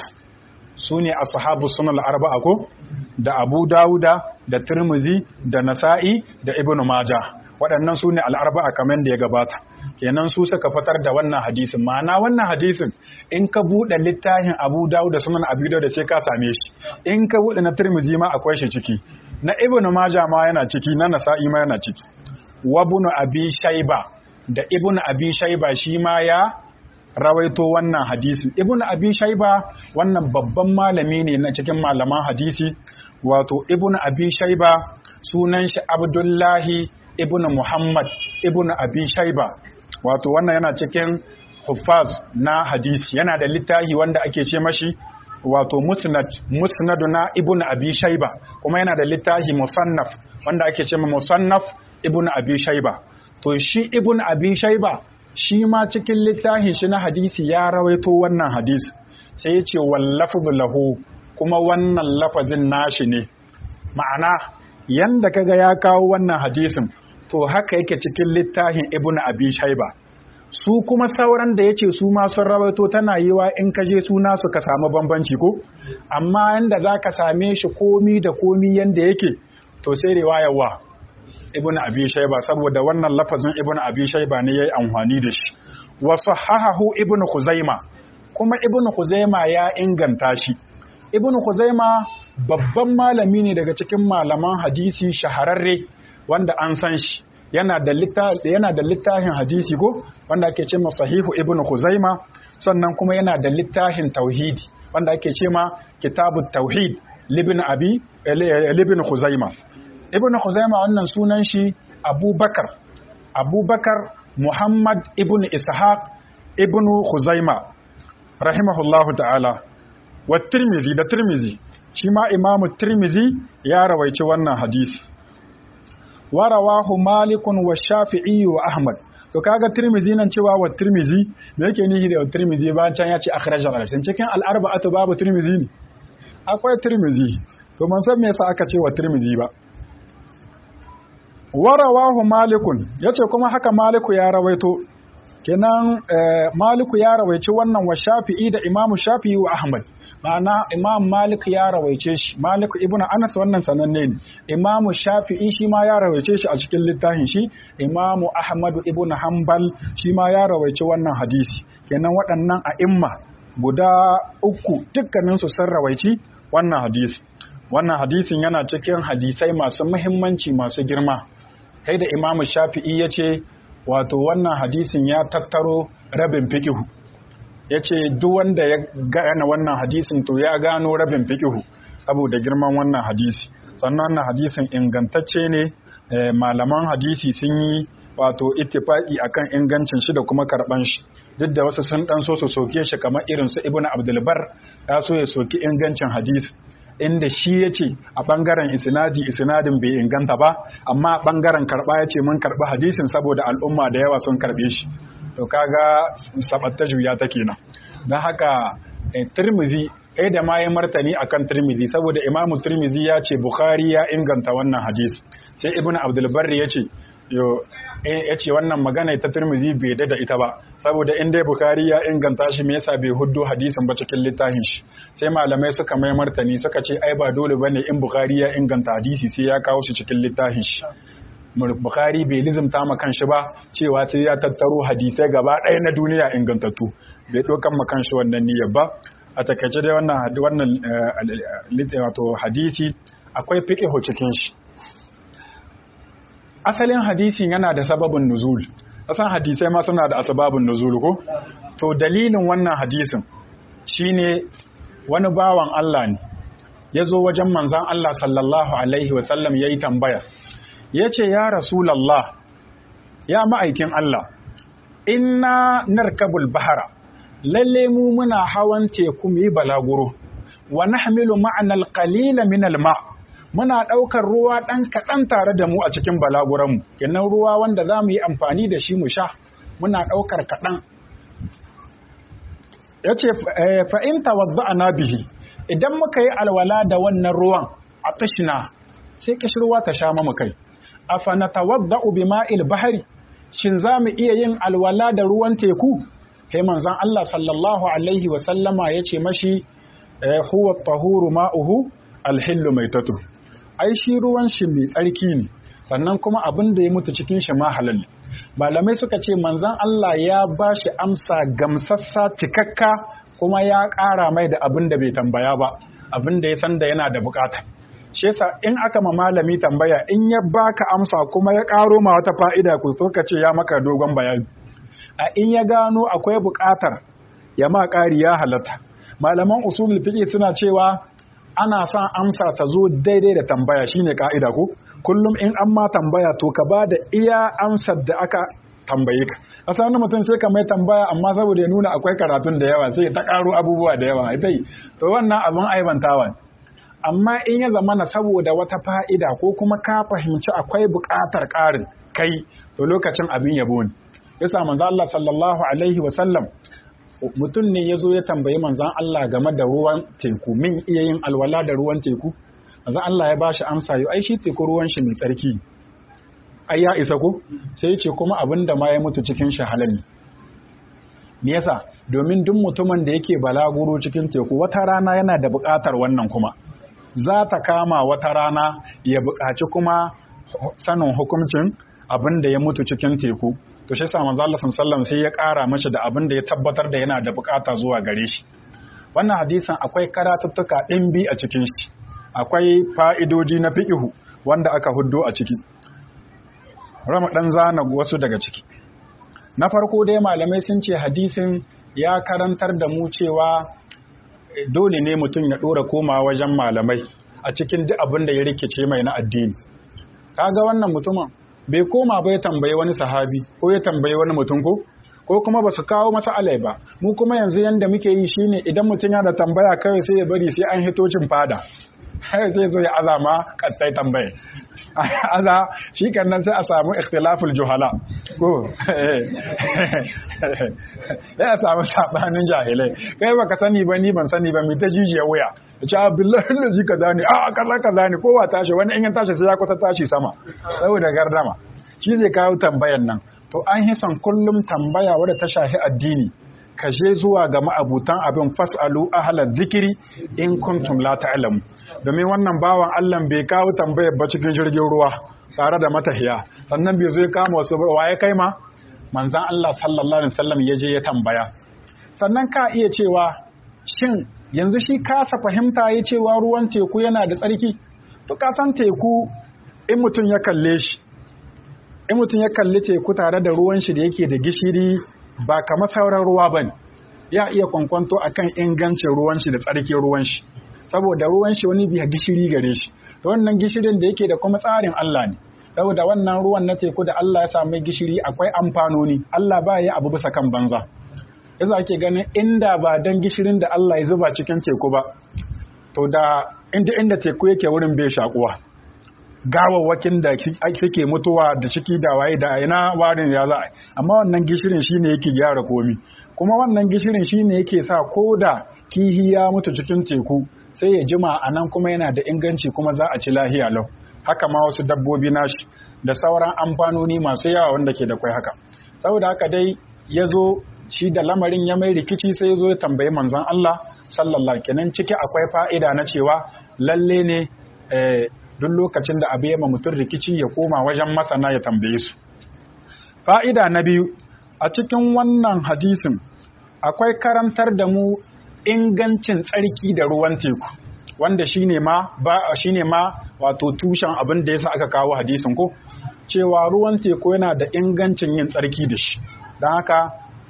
su ne ashabu sunan al-arba'a ko da Abu Dawuda da Tirmizi da Nasa'i da Ibn Majah waɗannan su ne al-arba'a kamar da ya gabata kenan su suka fitar da wannan hadisin ma'ana wannan hadisin in ka buɗe littafin Abu Dawud da sunan Abu Dawud sai ka same shi in ka buɗe na Tirmizi ma akwai shi ciki na Ibn Majah ma yana ciki na Nasa'i ma yana ciki wa Ibn Abi Shayba da Ibn Abi Shayba shi ma ya rawaito wannan hadisi Ibn Abi Shayba wannan babban malami ne na cikin malaman hadisi wato Ibn Abi Shayba sunan shi Abdullahi Ibn Muhammad Ibn Abi Shayba wato wannan yana cikin huffaz na hadisi yana da littafi wanda ake ce mashi wato musnad musnadu na ibn abi shayba kuma yana da littafi musannaf wanda ake ce ma musannaf ibn abi shayba to shi ibn abi shayba shi ma cikin littafin shi na hadisi ya rawaito wannan hadisi sai ya ce wallafu lahu kuma wannan lafazin nashi ne ma'ana yanda kaga ya kawo wannan hadisin to haka yake cikin littafin ibn abi shayba su kuma sauran da yace su ma sun rawaito tana yiwa in ka je suna su ka samu bambanci ko amma yanda zaka same shi komi da komi yanda yake to sai riwayar wa ibn abi shayba saboda wannan lafazin ibn abi shayba ne yayi amfani da shi wa sahahahu ibn khuzaima kuma ibn khuzaima ya inganta shi ibn khuzaima babban malami ne daga cikin malaman hadisi shahararre wanda an san shi yana da yana da littafin hadisi ko wanda ake ce sahihu ibn khuzaima sannan kuma yana da littafin tauhidi wanda ake ce ma kitabut tauhid libin abi libin khuzaima ibn khuzaima wannan sunan shi abubakar abubakar muhammad ibn ishaq ibn khuzaima rahimahullahu ta'ala wa tirmizi da tirmizi shi ma imamu tirmizi ya rawaici wannan hadisi wa rawahu malikun wa shafi'i wa ahmad to kaga tirmizi nan cewa wa tirmizi me yake nihi da tirmizi ba can ya ce akhraj al cikin al arba'atu babu tirmizi ne akwai tirmizi to man san me yasa aka ce wa tirmizi ba wa rawahu malikun yace kuma haka maliku ya rawaito kenan maliku ya rawaici wannan wa shafi'i da imamu shafi'i wa ahmad ma'ana imam malik ya rawaice shi malik ibn anas wannan sananne ne imamu shafi'i shi ma ya rawaice shi a cikin littafin shi imamu ahmad ibn hanbal shi ma ya rawaice wannan hadisi kenan waɗannan a'imma guda uku dukkanin su sun rawaici wannan hadisi wannan hadisin yana cikin hadisai masu muhimmanci masu girma kai da imamu shafi'i ya ce wato wannan hadisin ya tattaro rabin fikihu ya ce duk wanda ya gane wannan hadisin to ya gano rabin fikihu saboda girman wannan hadisi sannan wannan hadisin ingantacce ne malaman hadisi sun yi wato ittifaki akan ingancin shi da kuma karban shi duk da wasu sun dan so su soke shi kamar irin su ibnu abdulbar ya so ya soki ingancin hadisi inda shi ya ce a ɓangaren isnadi isnadin bai inganta ba amma a ɓangaren karɓa ya ce mun karɓi hadisin saboda al'umma da yawa sun karɓe shi to kaga sabatta juya ta kenan don haka tirmizi ɗaya da ma ya martani akan tirmizi saboda imamu tirmizi ya ce bukhari ya inganta wannan hadisi sai ibnu abdulbar ya ce ya ce wannan magana ta turmizi bai da ita ba saboda in dai bukari ya inganta shi me yasa bai huddo hadisin ba cikin littafin shi sai malamai suka mai martani suka ce ai ba dole bane in bukari ya inganta hadisi sai ya kawo shi cikin littafin shi bukari bai lizimta ma kanshi ba cewa sai ya tattaro hadisai gaba ɗaya na duniya ingantattu bai ɗaukan ma kanshi wannan niyyar ba a takaice dai wannan wannan wato hadisi akwai fiqhu cikin shi asalin hadisin yana da sababin nuzul asan hadisai ma suna da asbabun nuzul ko to dalilin wannan hadisin shine wani bawan Allah ne yazo wajen manzon Allah sallallahu alaihi wasallam yayi tambaya yace ya rasulullah ya ma'aikin Allah inna narkabul bahara lalle mu muna hawan teku mu yi balaguro wa nahmilu ma'ana al-qalila min al-ma' muna ɗaukar ruwa ɗan kaɗan tare da mu a cikin balaguranmu kenan ruwa wanda za mu yi amfani da shi mu sha muna ɗaukar kaɗan ya ce fa'inta wadda na bihi idan muka yi alwala da wannan ruwan a tashina sai kishirwa ta sha mamu kai a fanata wadda ubi ma'il bahari shin za mu iya yin alwala da ruwan teku he manzan Allah sallallahu alaihi wasallama ya ce mashi huwa tahuru ma'uhu alhillu mai tatu ai shi ruwan shi mai tsarki ne sannan kuma abin da ya mutu cikin shi ma halal malamai suka ce manzon Allah ya ba shi amsa gamsassa cikakka kuma ya ƙara mai da abin da bai tambaya ba abin da ya san da yana da bukata shi yasa in aka ma malami tambaya in ya baka amsa kuma ya ƙaro ma wata fa'ida ku to ka ce ya maka dogon bayani a in ya gano akwai bukatar ya ma ƙari ya halatta malaman usulul fiqh suna cewa ana son amsa ta zo daidai da tambaya shine ka'ida ko kullum in an ma tambaya to ka ba da iya amsar da aka tambaye ka asa wani mutum sai ka mai tambaya amma saboda ya nuna akwai karatun da yawa sai ta karo abubuwa da yawa ita yi to wannan abin aibantawa amma in ya zama na saboda wata fa'ida ko kuma ka fahimci akwai buƙatar ƙarin kai to lokacin abin yabo ne yasa manzo Allah sallallahu alaihi wa sallam mutum ne ya zo ya tambayi manzan Allah game da ruwan teku min iya yin alwala da ruwan teku manzan Allah ya bashi amsa yau ai shi teku ruwan shi mai tsarki ai ya isa ko sai ya ce kuma abin da ma ya mutu cikin shi halal ne me yasa domin duk mutumin da yake balaguro cikin teku wata rana yana da buƙatar wannan kuma za ta kama wata rana ya buƙaci kuma sanin hukuncin abin da ya mutu cikin teku to shi sa manzo Allah sallallahu sai ya ƙara mashi da abin da ya tabbatar da yana da bukata zuwa gare shi wannan hadisin akwai karatuttuka ɗimbi a cikin shi akwai fa'idoji na fiqhu wanda aka huddo a ciki rama dan zana wasu daga ciki na farko dai malamai sun ce hadisin ya karantar da mu cewa dole ne mutum ya ɗora koma wajen malamai a cikin duk abin da ya rikice mai na addini kaga wannan mutumin bai koma ba ya tambayi wani sahabi ko ya tambayi wani mutum ko ko kuma ba su kawo masa alai ba mu kuma yanzu yanda muke yi shine idan mutum yana da tambaya kawai sai ya bari sai an hitocin fada sai zai zo ya azama kattai tambaye aza shi nan sai a samu ikhtilaful juhala ko sai a samu sabanin jahilai kai baka sani ba ni ban sani ba mai ta jijiya wuya ce billahi lazi kaza ne a kaza kaza ne kowa tashi wani in ya tashi sai ya kwata tashi sama saboda gardama shi zai kawo tambayan nan to an yi son kullum tambaya wadda ta shafi addini ka je zuwa ga ma'abutan abin fasalu ahla zikiri in kuntum la ta'lamu domin wannan bawan Allah bai kawo tambayar ba cikin jirgin ruwa tare da matahiya sannan bai zo ya kama wasu ba waye kai ma manzon Allah sallallahu alaihi wasallam ya je ya tambaya sannan ka iya cewa shin yanzu shi kasa fahimta ya cewa ruwan teku yana da tsarki to ka san teku in mutum ya kalle shi in mutum ya kalli teku tare da ruwan shi da yake da gishiri ba kamar sauran ruwa bane ya iya kwankwanto akan ingancin ruwan shi da tsarkin ruwan shi saboda ruwan shi wani biya gishiri gare shi to wannan gishirin da yake da kuma tsarin Allah ne saboda wannan ruwan na teku da Allah ya sami gishiri akwai amfanoni Allah ba ya abu bisa kan banza yasa ake ganin inda ba dan gishirin da Allah ya zuba cikin teku ba to da inda inda teku yake wurin bai shakuwa gawawwakin da suke mutuwa da ciki da waye da ina warin ya za amma wannan gishirin shine yake gyara komi kuma wannan gishirin shine yake sa ko da kihi ya mutu cikin teku sai ya jima a nan kuma yana da inganci kuma za a ci lahiya lau haka ma wasu dabbobi nashi da sauran amfanoni masu yawa wanda ke da kwai haka saboda haka dai ya zo shi da lamarin ya mai rikici sai ya zo ya tambayi manzon Allah sallallahu kenan ciki akwai fa'ida na cewa lalle ne duk lokacin da abu ya mutum rikici ya koma wajen masana ya tambaye su fa'ida na biyu a cikin wannan hadisin akwai karantar da mu ingancin tsarki da ruwan teku wanda shine ma ba shine ma wato tushen abin da yasa aka kawo hadisin ko cewa ruwan teku yana da ingancin yin tsarki da shi don haka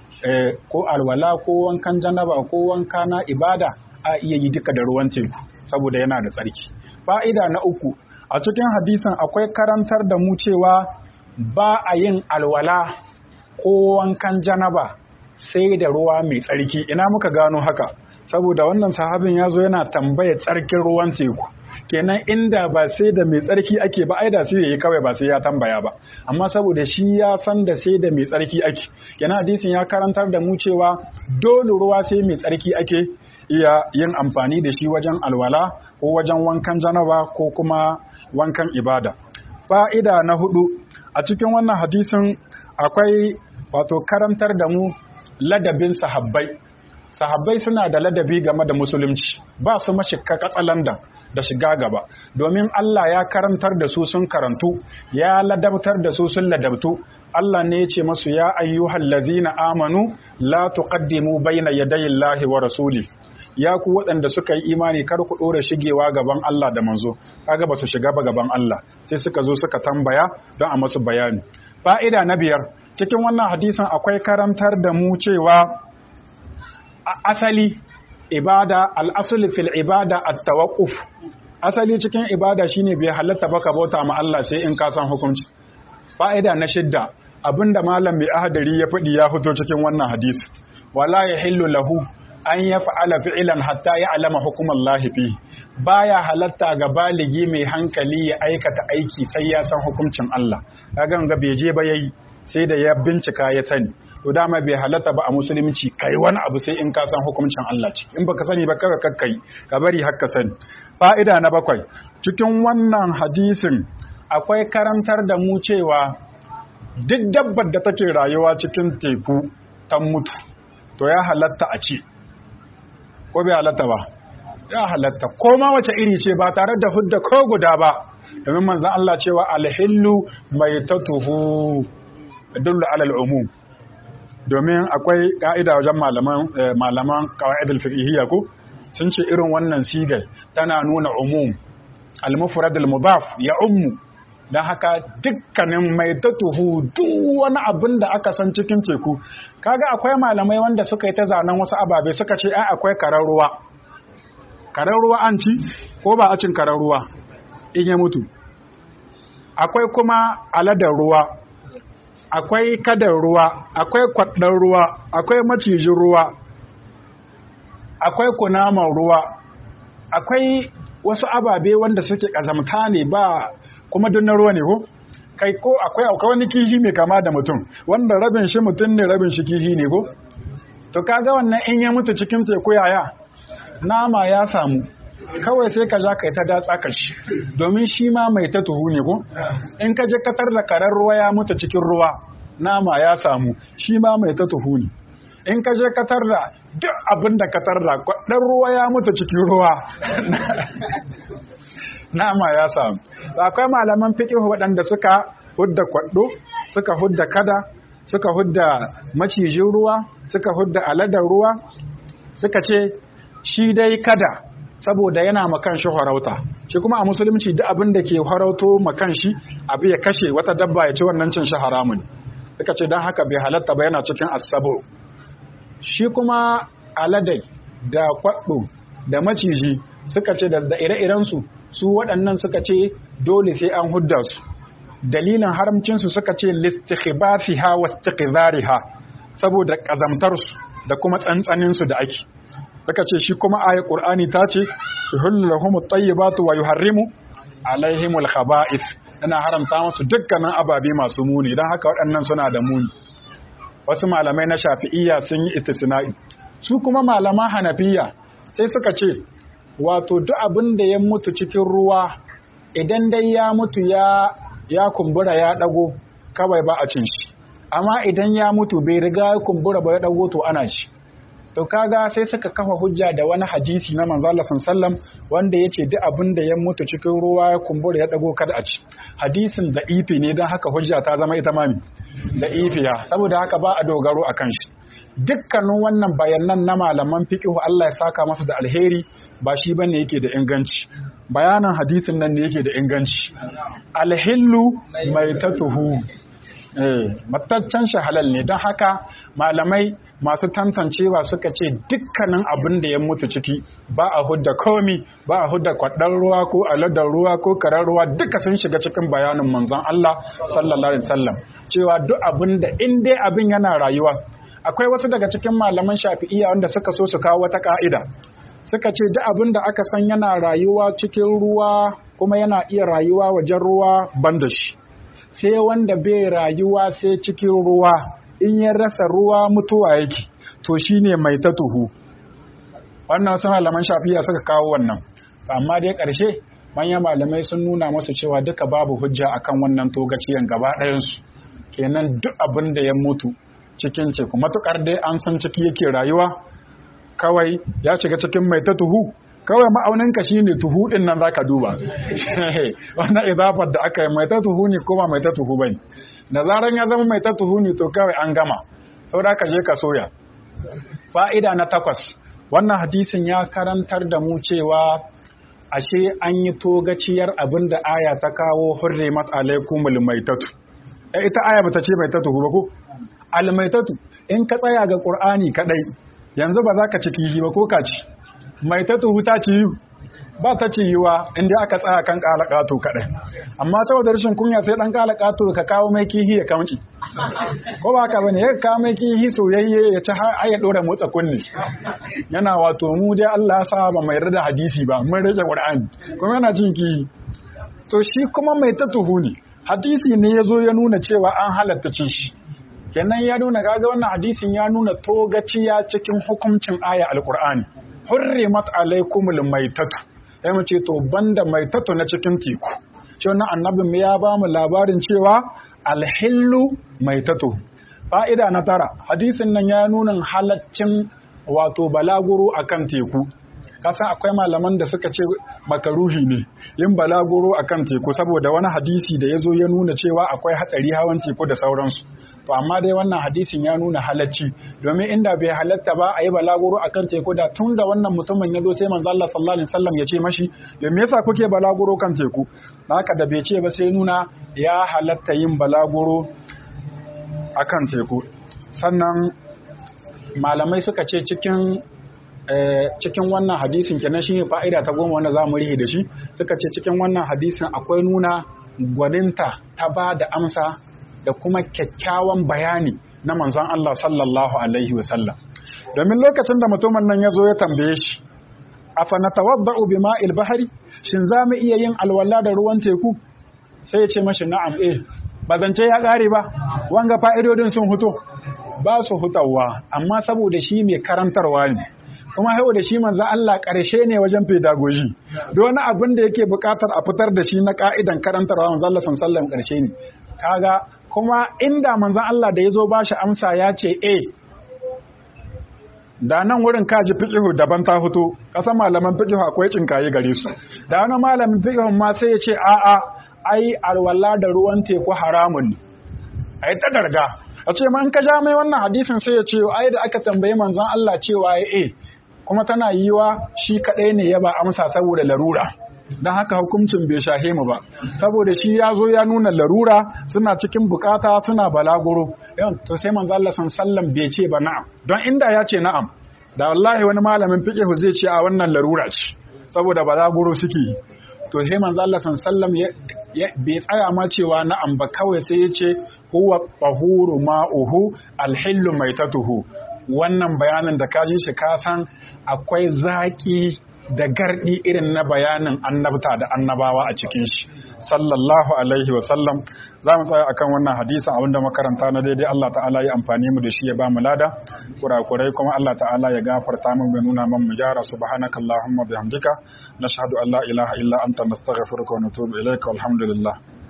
ko alwala ko wankan janaba ko wanka na ibada a iya yi duka da ruwan teku saboda yana da tsarki fa'ida na uku a cikin hadisin akwai karantar da mu cewa ba a yin alwala ko wankan janaba sai da ruwa mai tsarki ina muka gano haka saboda wannan sahabin ya zo yana tambaya tsarkin ruwan teku kenan inda ba sai da mai tsarki ake ba ai da sai yayi kawai ba sai ya tambaya ba amma saboda shi ya san da sai da mai tsarki ake kenan hadisin ya karantar da mu cewa dole ruwa sai mai tsarki ake iya yin amfani da shi wajen alwala ko wajen wankan janaba ko kuma wankan ibada fa'ida na hudu a cikin wannan hadisin akwai wato karantar da mu ladabin sahabbai sahabbai suna da ladabi game da musulunci ba su mashika katsalandan da shiga gaba domin Allah ya karantar da su sun karantu ya ladabtar da su sun ladabtu Allah ne ya ce masu ya ayyuhal ladzina amanu la tuqaddimu bayna yadayi Allahi wa rasuli ya ku waɗanda suka yi imani kar ku ɗora shigewa gaban Allah da manzo kaga ba su shiga ba gaban Allah sai suka zo suka tambaya don a masu bayani fa'ida na biyar cikin wannan hadisin akwai karantar da mu cewa asali ibada al'asuli fil ibada at-tawaqquf asali cikin ibada shine bai halatta baka bauta ma Allah sai in ka san hukunci fa'ida na shidda abinda malam mai ahadari ya faɗi ya fito cikin wannan hadisi wala yahillu lahu an ya fa'ala fi'ilan hatta ya alama hukumar lahifi baya halatta ga baligi mai hankali ya aikata aiki sai ya san hukuncin Allah kagan ga bai je ba yayi sai da ya bincika ya sani to dama bai halatta ba a musulunci kai wani abu sai in ka san hukuncin Allah ce in baka sani ba kaga kakkai ka bari har ka sani fa'ida na bakwai cikin wannan hadisin akwai karantar da mu cewa duk dabbar da take rayuwa cikin teku ta mutu to ya halatta a ci ko bai halatta ba ya halatta ko ma wace iri ce ba tare da hudda ko guda ba domin manzon Allah cewa alhillu mai tatuhu dullu alal umum domin akwai ka'ida wajen malaman malaman qawaidul fiqhiyya ko sun ce irin wannan sigar tana nuna umum al-mufrad al-mudaf ya ummu dan haka dukkanin mai tatuhu duk wani abin da aka san cikin teku kaga akwai malamai wanda suka yi ta zanen wasu ababe suka ce ai akwai karar ruwa karar ruwa an ci ko ba a cin karar ruwa in ya mutu akwai kuma aladar ruwa akwai kadar ruwa akwai kwaɗar ruwa akwai macijin ruwa akwai kunaman ruwa akwai wasu ababe wanda suke ƙazamta ne ba kuma duk na ruwa ne ko kai ko akwai akwai wani kihi mai kama da mutum wanda rabin shi mutum ne rabin shi kihi ne ko to kaga wannan in ya mutu cikin teku yaya nama ya samu kawai sai ka ja kai ta datsa ka shi domin shi ma mai ta tuhu ne ko in ka je katar da karar ruwa ya mutu cikin ruwa nama ya samu shi ma mai ta tuhu ne in ka je katar da duk abin da katar da ɗan ruwa ya mutu cikin ruwa nama ya samu akwai malaman fiƙihu waɗanda suka hudda kwaɗo suka hudda kada suka hudda macijin ruwa suka hudda aladar ruwa suka ce shi dai kada saboda yana makan shi harauta shi kuma a musulunci duk abin da ke harauto makan shi abu ya kashe wata dabba ya ci wannan cin shi haramun suka ce don haka bai halatta ba yana cikin asabo shi kuma aladai da kwaɗo da maciji suka ce da ire-irensu su waɗannan suka ce dole sai an hudda su dalilin haramcinsu suka ce listikhbasiha wa istiqzariha saboda kazamtarsu da kuma tsantsaninsu da ake suka ce shi kuma ayat qur'ani ta ce yuhillu lahum at-tayyibatu wa yuharrimu alaihim al-khaba'ith ana haramta musu dukkanin ababe masu muni dan haka waɗannan suna da muni wasu malamai na shafi'iyya sun yi istisna'i su kuma malaman hanafiya sai suka ce wato duk abin da ya mutu cikin ruwa idan dai ya mutu ya ya kumbura ya dago kawai ba a cin shi amma idan ya mutu bai riga ya kumbura ba ya dago to ana shi to kaga sai suka kafa hujja da wani hadisi na manzo Allah sallam wanda yace duk abin da ya mutu cikin ruwa ya kumbura ya dago kada a ci hadisin da ifi ne dan haka hujja ta zama ita mami da ifiya saboda haka ba a dogaro akan shi dukkanin wannan bayanan na malaman fiqh Allah ya saka masu da alheri ba shi bane yake da inganci bayanan hadisin nan ne yake da inganci alhillu mai tatuhu eh mataccen shi halal ne don haka malamai masu tantancewa suka ce dukkanin abin da ya mutu ciki ba a hudda komi ba a hudda kwaɗar ruwa ko aladar ruwa ko karar ruwa duka sun shiga cikin bayanin manzon Allah sallallahu alaihi wasallam cewa duk abin da in dai abin yana rayuwa akwai wasu daga cikin malaman shafi'iyya wanda suka so su kawo wata ka'ida suka ce duk abin da aka san yana rayuwa cikin ruwa kuma yana iya rayuwa wajen ruwa ban da shi sai wanda bai rayuwa sai cikin ruwa in ya rasa ruwa mutuwa yake to shine mai ta tuhu wannan sun malaman shafiya suka kawo wannan amma dai ƙarshe manyan malamai sun nuna masu cewa duka babu hujja akan wannan togaciyan gaba ɗayansu kenan duk abin da ya mutu cikin teku matukar dai an san ciki yake rayuwa kawai ya shiga cikin mai ta tuhu kawai ma'auninka shi ne tuhu ɗin nan za ka duba wannan idafar da aka yi mai ta tuhu ne ko ba mai ta tuhu ba ne da zaran ya zama mai ta tuhu ne to kawai an gama sau da ka je ka soya fa'ida na takwas wannan hadisin ya karantar da mu cewa ashe an yi togaciyar abin da aya ta kawo hurrimat alaikumul maitatu ita aya bata ce mai ta tuhu ba ko almaitatu in ka tsaya ga qur'ani kadai yanzu ba za ka ci kihi ba ko ka ci mai ta tuhu ta ci yi ba ta ci yiwa inda aka tsaya kan kalakato kaɗai amma saboda rashin kunya sai ɗan kalakato ka kawo mai kihi ya kamci ko ba ka bane ya kawo mai kihi soyayye ya ci har ya ɗora motsa kunne yana wato mu dai Allah sa ba mai rada hadisi ba mun rage Qur'ani kuma yana cin kihi to shi kuma mai ta tuhu ne hadisi ne ya zo ya nuna cewa an halatta cin shi kenan ya nuna kaga wannan hadisin ya nuna togaciya cikin hukuncin aya alqur'ani hurrimat alaikumul maitatu sai mu ce to banda maitatu na cikin teku shi wannan annabin ya ba mu labarin cewa alhillu maitatu fa'ida na tara hadisin nan ya nuna halaccin wato balaguro akan teku kasan akwai malaman da suka ce makaruhi ne yin balaguro akan teku saboda wani hadisi da ya zo ya nuna cewa akwai hatsari hawan teku da sauransu to amma dai wannan hadisin ya nuna halacci domin inda bai halatta ba a yi balaguro akan teku da tun da wannan mutumin ya zo sai manzo Allah sallallahu alaihi wasallam ya ce mashi da me yasa kuke balaguro kan teku haka da bai ce ba sai nuna ya halatta yin balaguro akan teku sannan malamai suka ce cikin cikin wannan hadisin kenan shi fa'ida ta goma wanda za mu rihe da shi suka ce cikin wannan hadisin akwai nuna gwaninta ta ba da amsa da kuma kyakkyawan bayani na manzon Allah sallallahu alaihi wasallam domin lokacin da mutumin nan ya zo ya tambaye shi afa natawadda'u bima'il bahari shin za mu iya yin alwala da ruwan teku sai ya ce mashi na'am eh ba zance ya ƙare ba wanga fa'idodin sun huto ba su hutawa amma saboda shi mai karantarwa ne kuma hau da shi manzo Allah ƙarshe ne wajen pedagogy don wani abin da yake buƙatar a fitar da shi na ƙa'idan karantarwa manzo Allah sallallahu ƙarshe ne kaga kuma inda manzon Allah da ya zo ba shi amsa ya ce eh da nan wurin kaji fiqihu daban ta fito kasan malaman fiqihu akwai cinkaye gare su da wani malamin fiqihu ma sai ya ce a'a ai alwala da ruwan teku haramun ne ai ta darga a ce ma in ka ja mai wannan hadisin sai ya ce ai da aka tambayi manzon Allah cewa ya eh kuma tana yiwa shi kadai ne ya ba amsa saboda larura don haka hukuncin bai shahe mu ba saboda shi ya zo ya nuna larura suna cikin bukata suna balaguro yawan to sai manzo Allah sallam bai ce ba na'am don inda ya ce na'am da wallahi wani malamin fiqh zai ce a wannan larura ce saboda balaguro suke to sai manzo Allah sallam bai tsaya ma cewa na'am ba kawai sai ya ce huwa tahuru ma'uhu alhillu maitatuhu wannan bayanin da ka ji shi ka san akwai zaki da gardi irin na bayanin annabta da annabawa a cikin shi sallallahu alaihi wa sallam za mu tsaya akan wannan hadisi abinda makaranta na daidai Allah ta'ala ya amfani mu da shi ya ba mu lada kurakurai kuma Allah ta'ala ya gafarta mu ya nuna man mu gyara subhanaka allahumma bihamdika nashhadu an la ilaha illa anta nastaghfiruka wa natubu ilaika walhamdulillah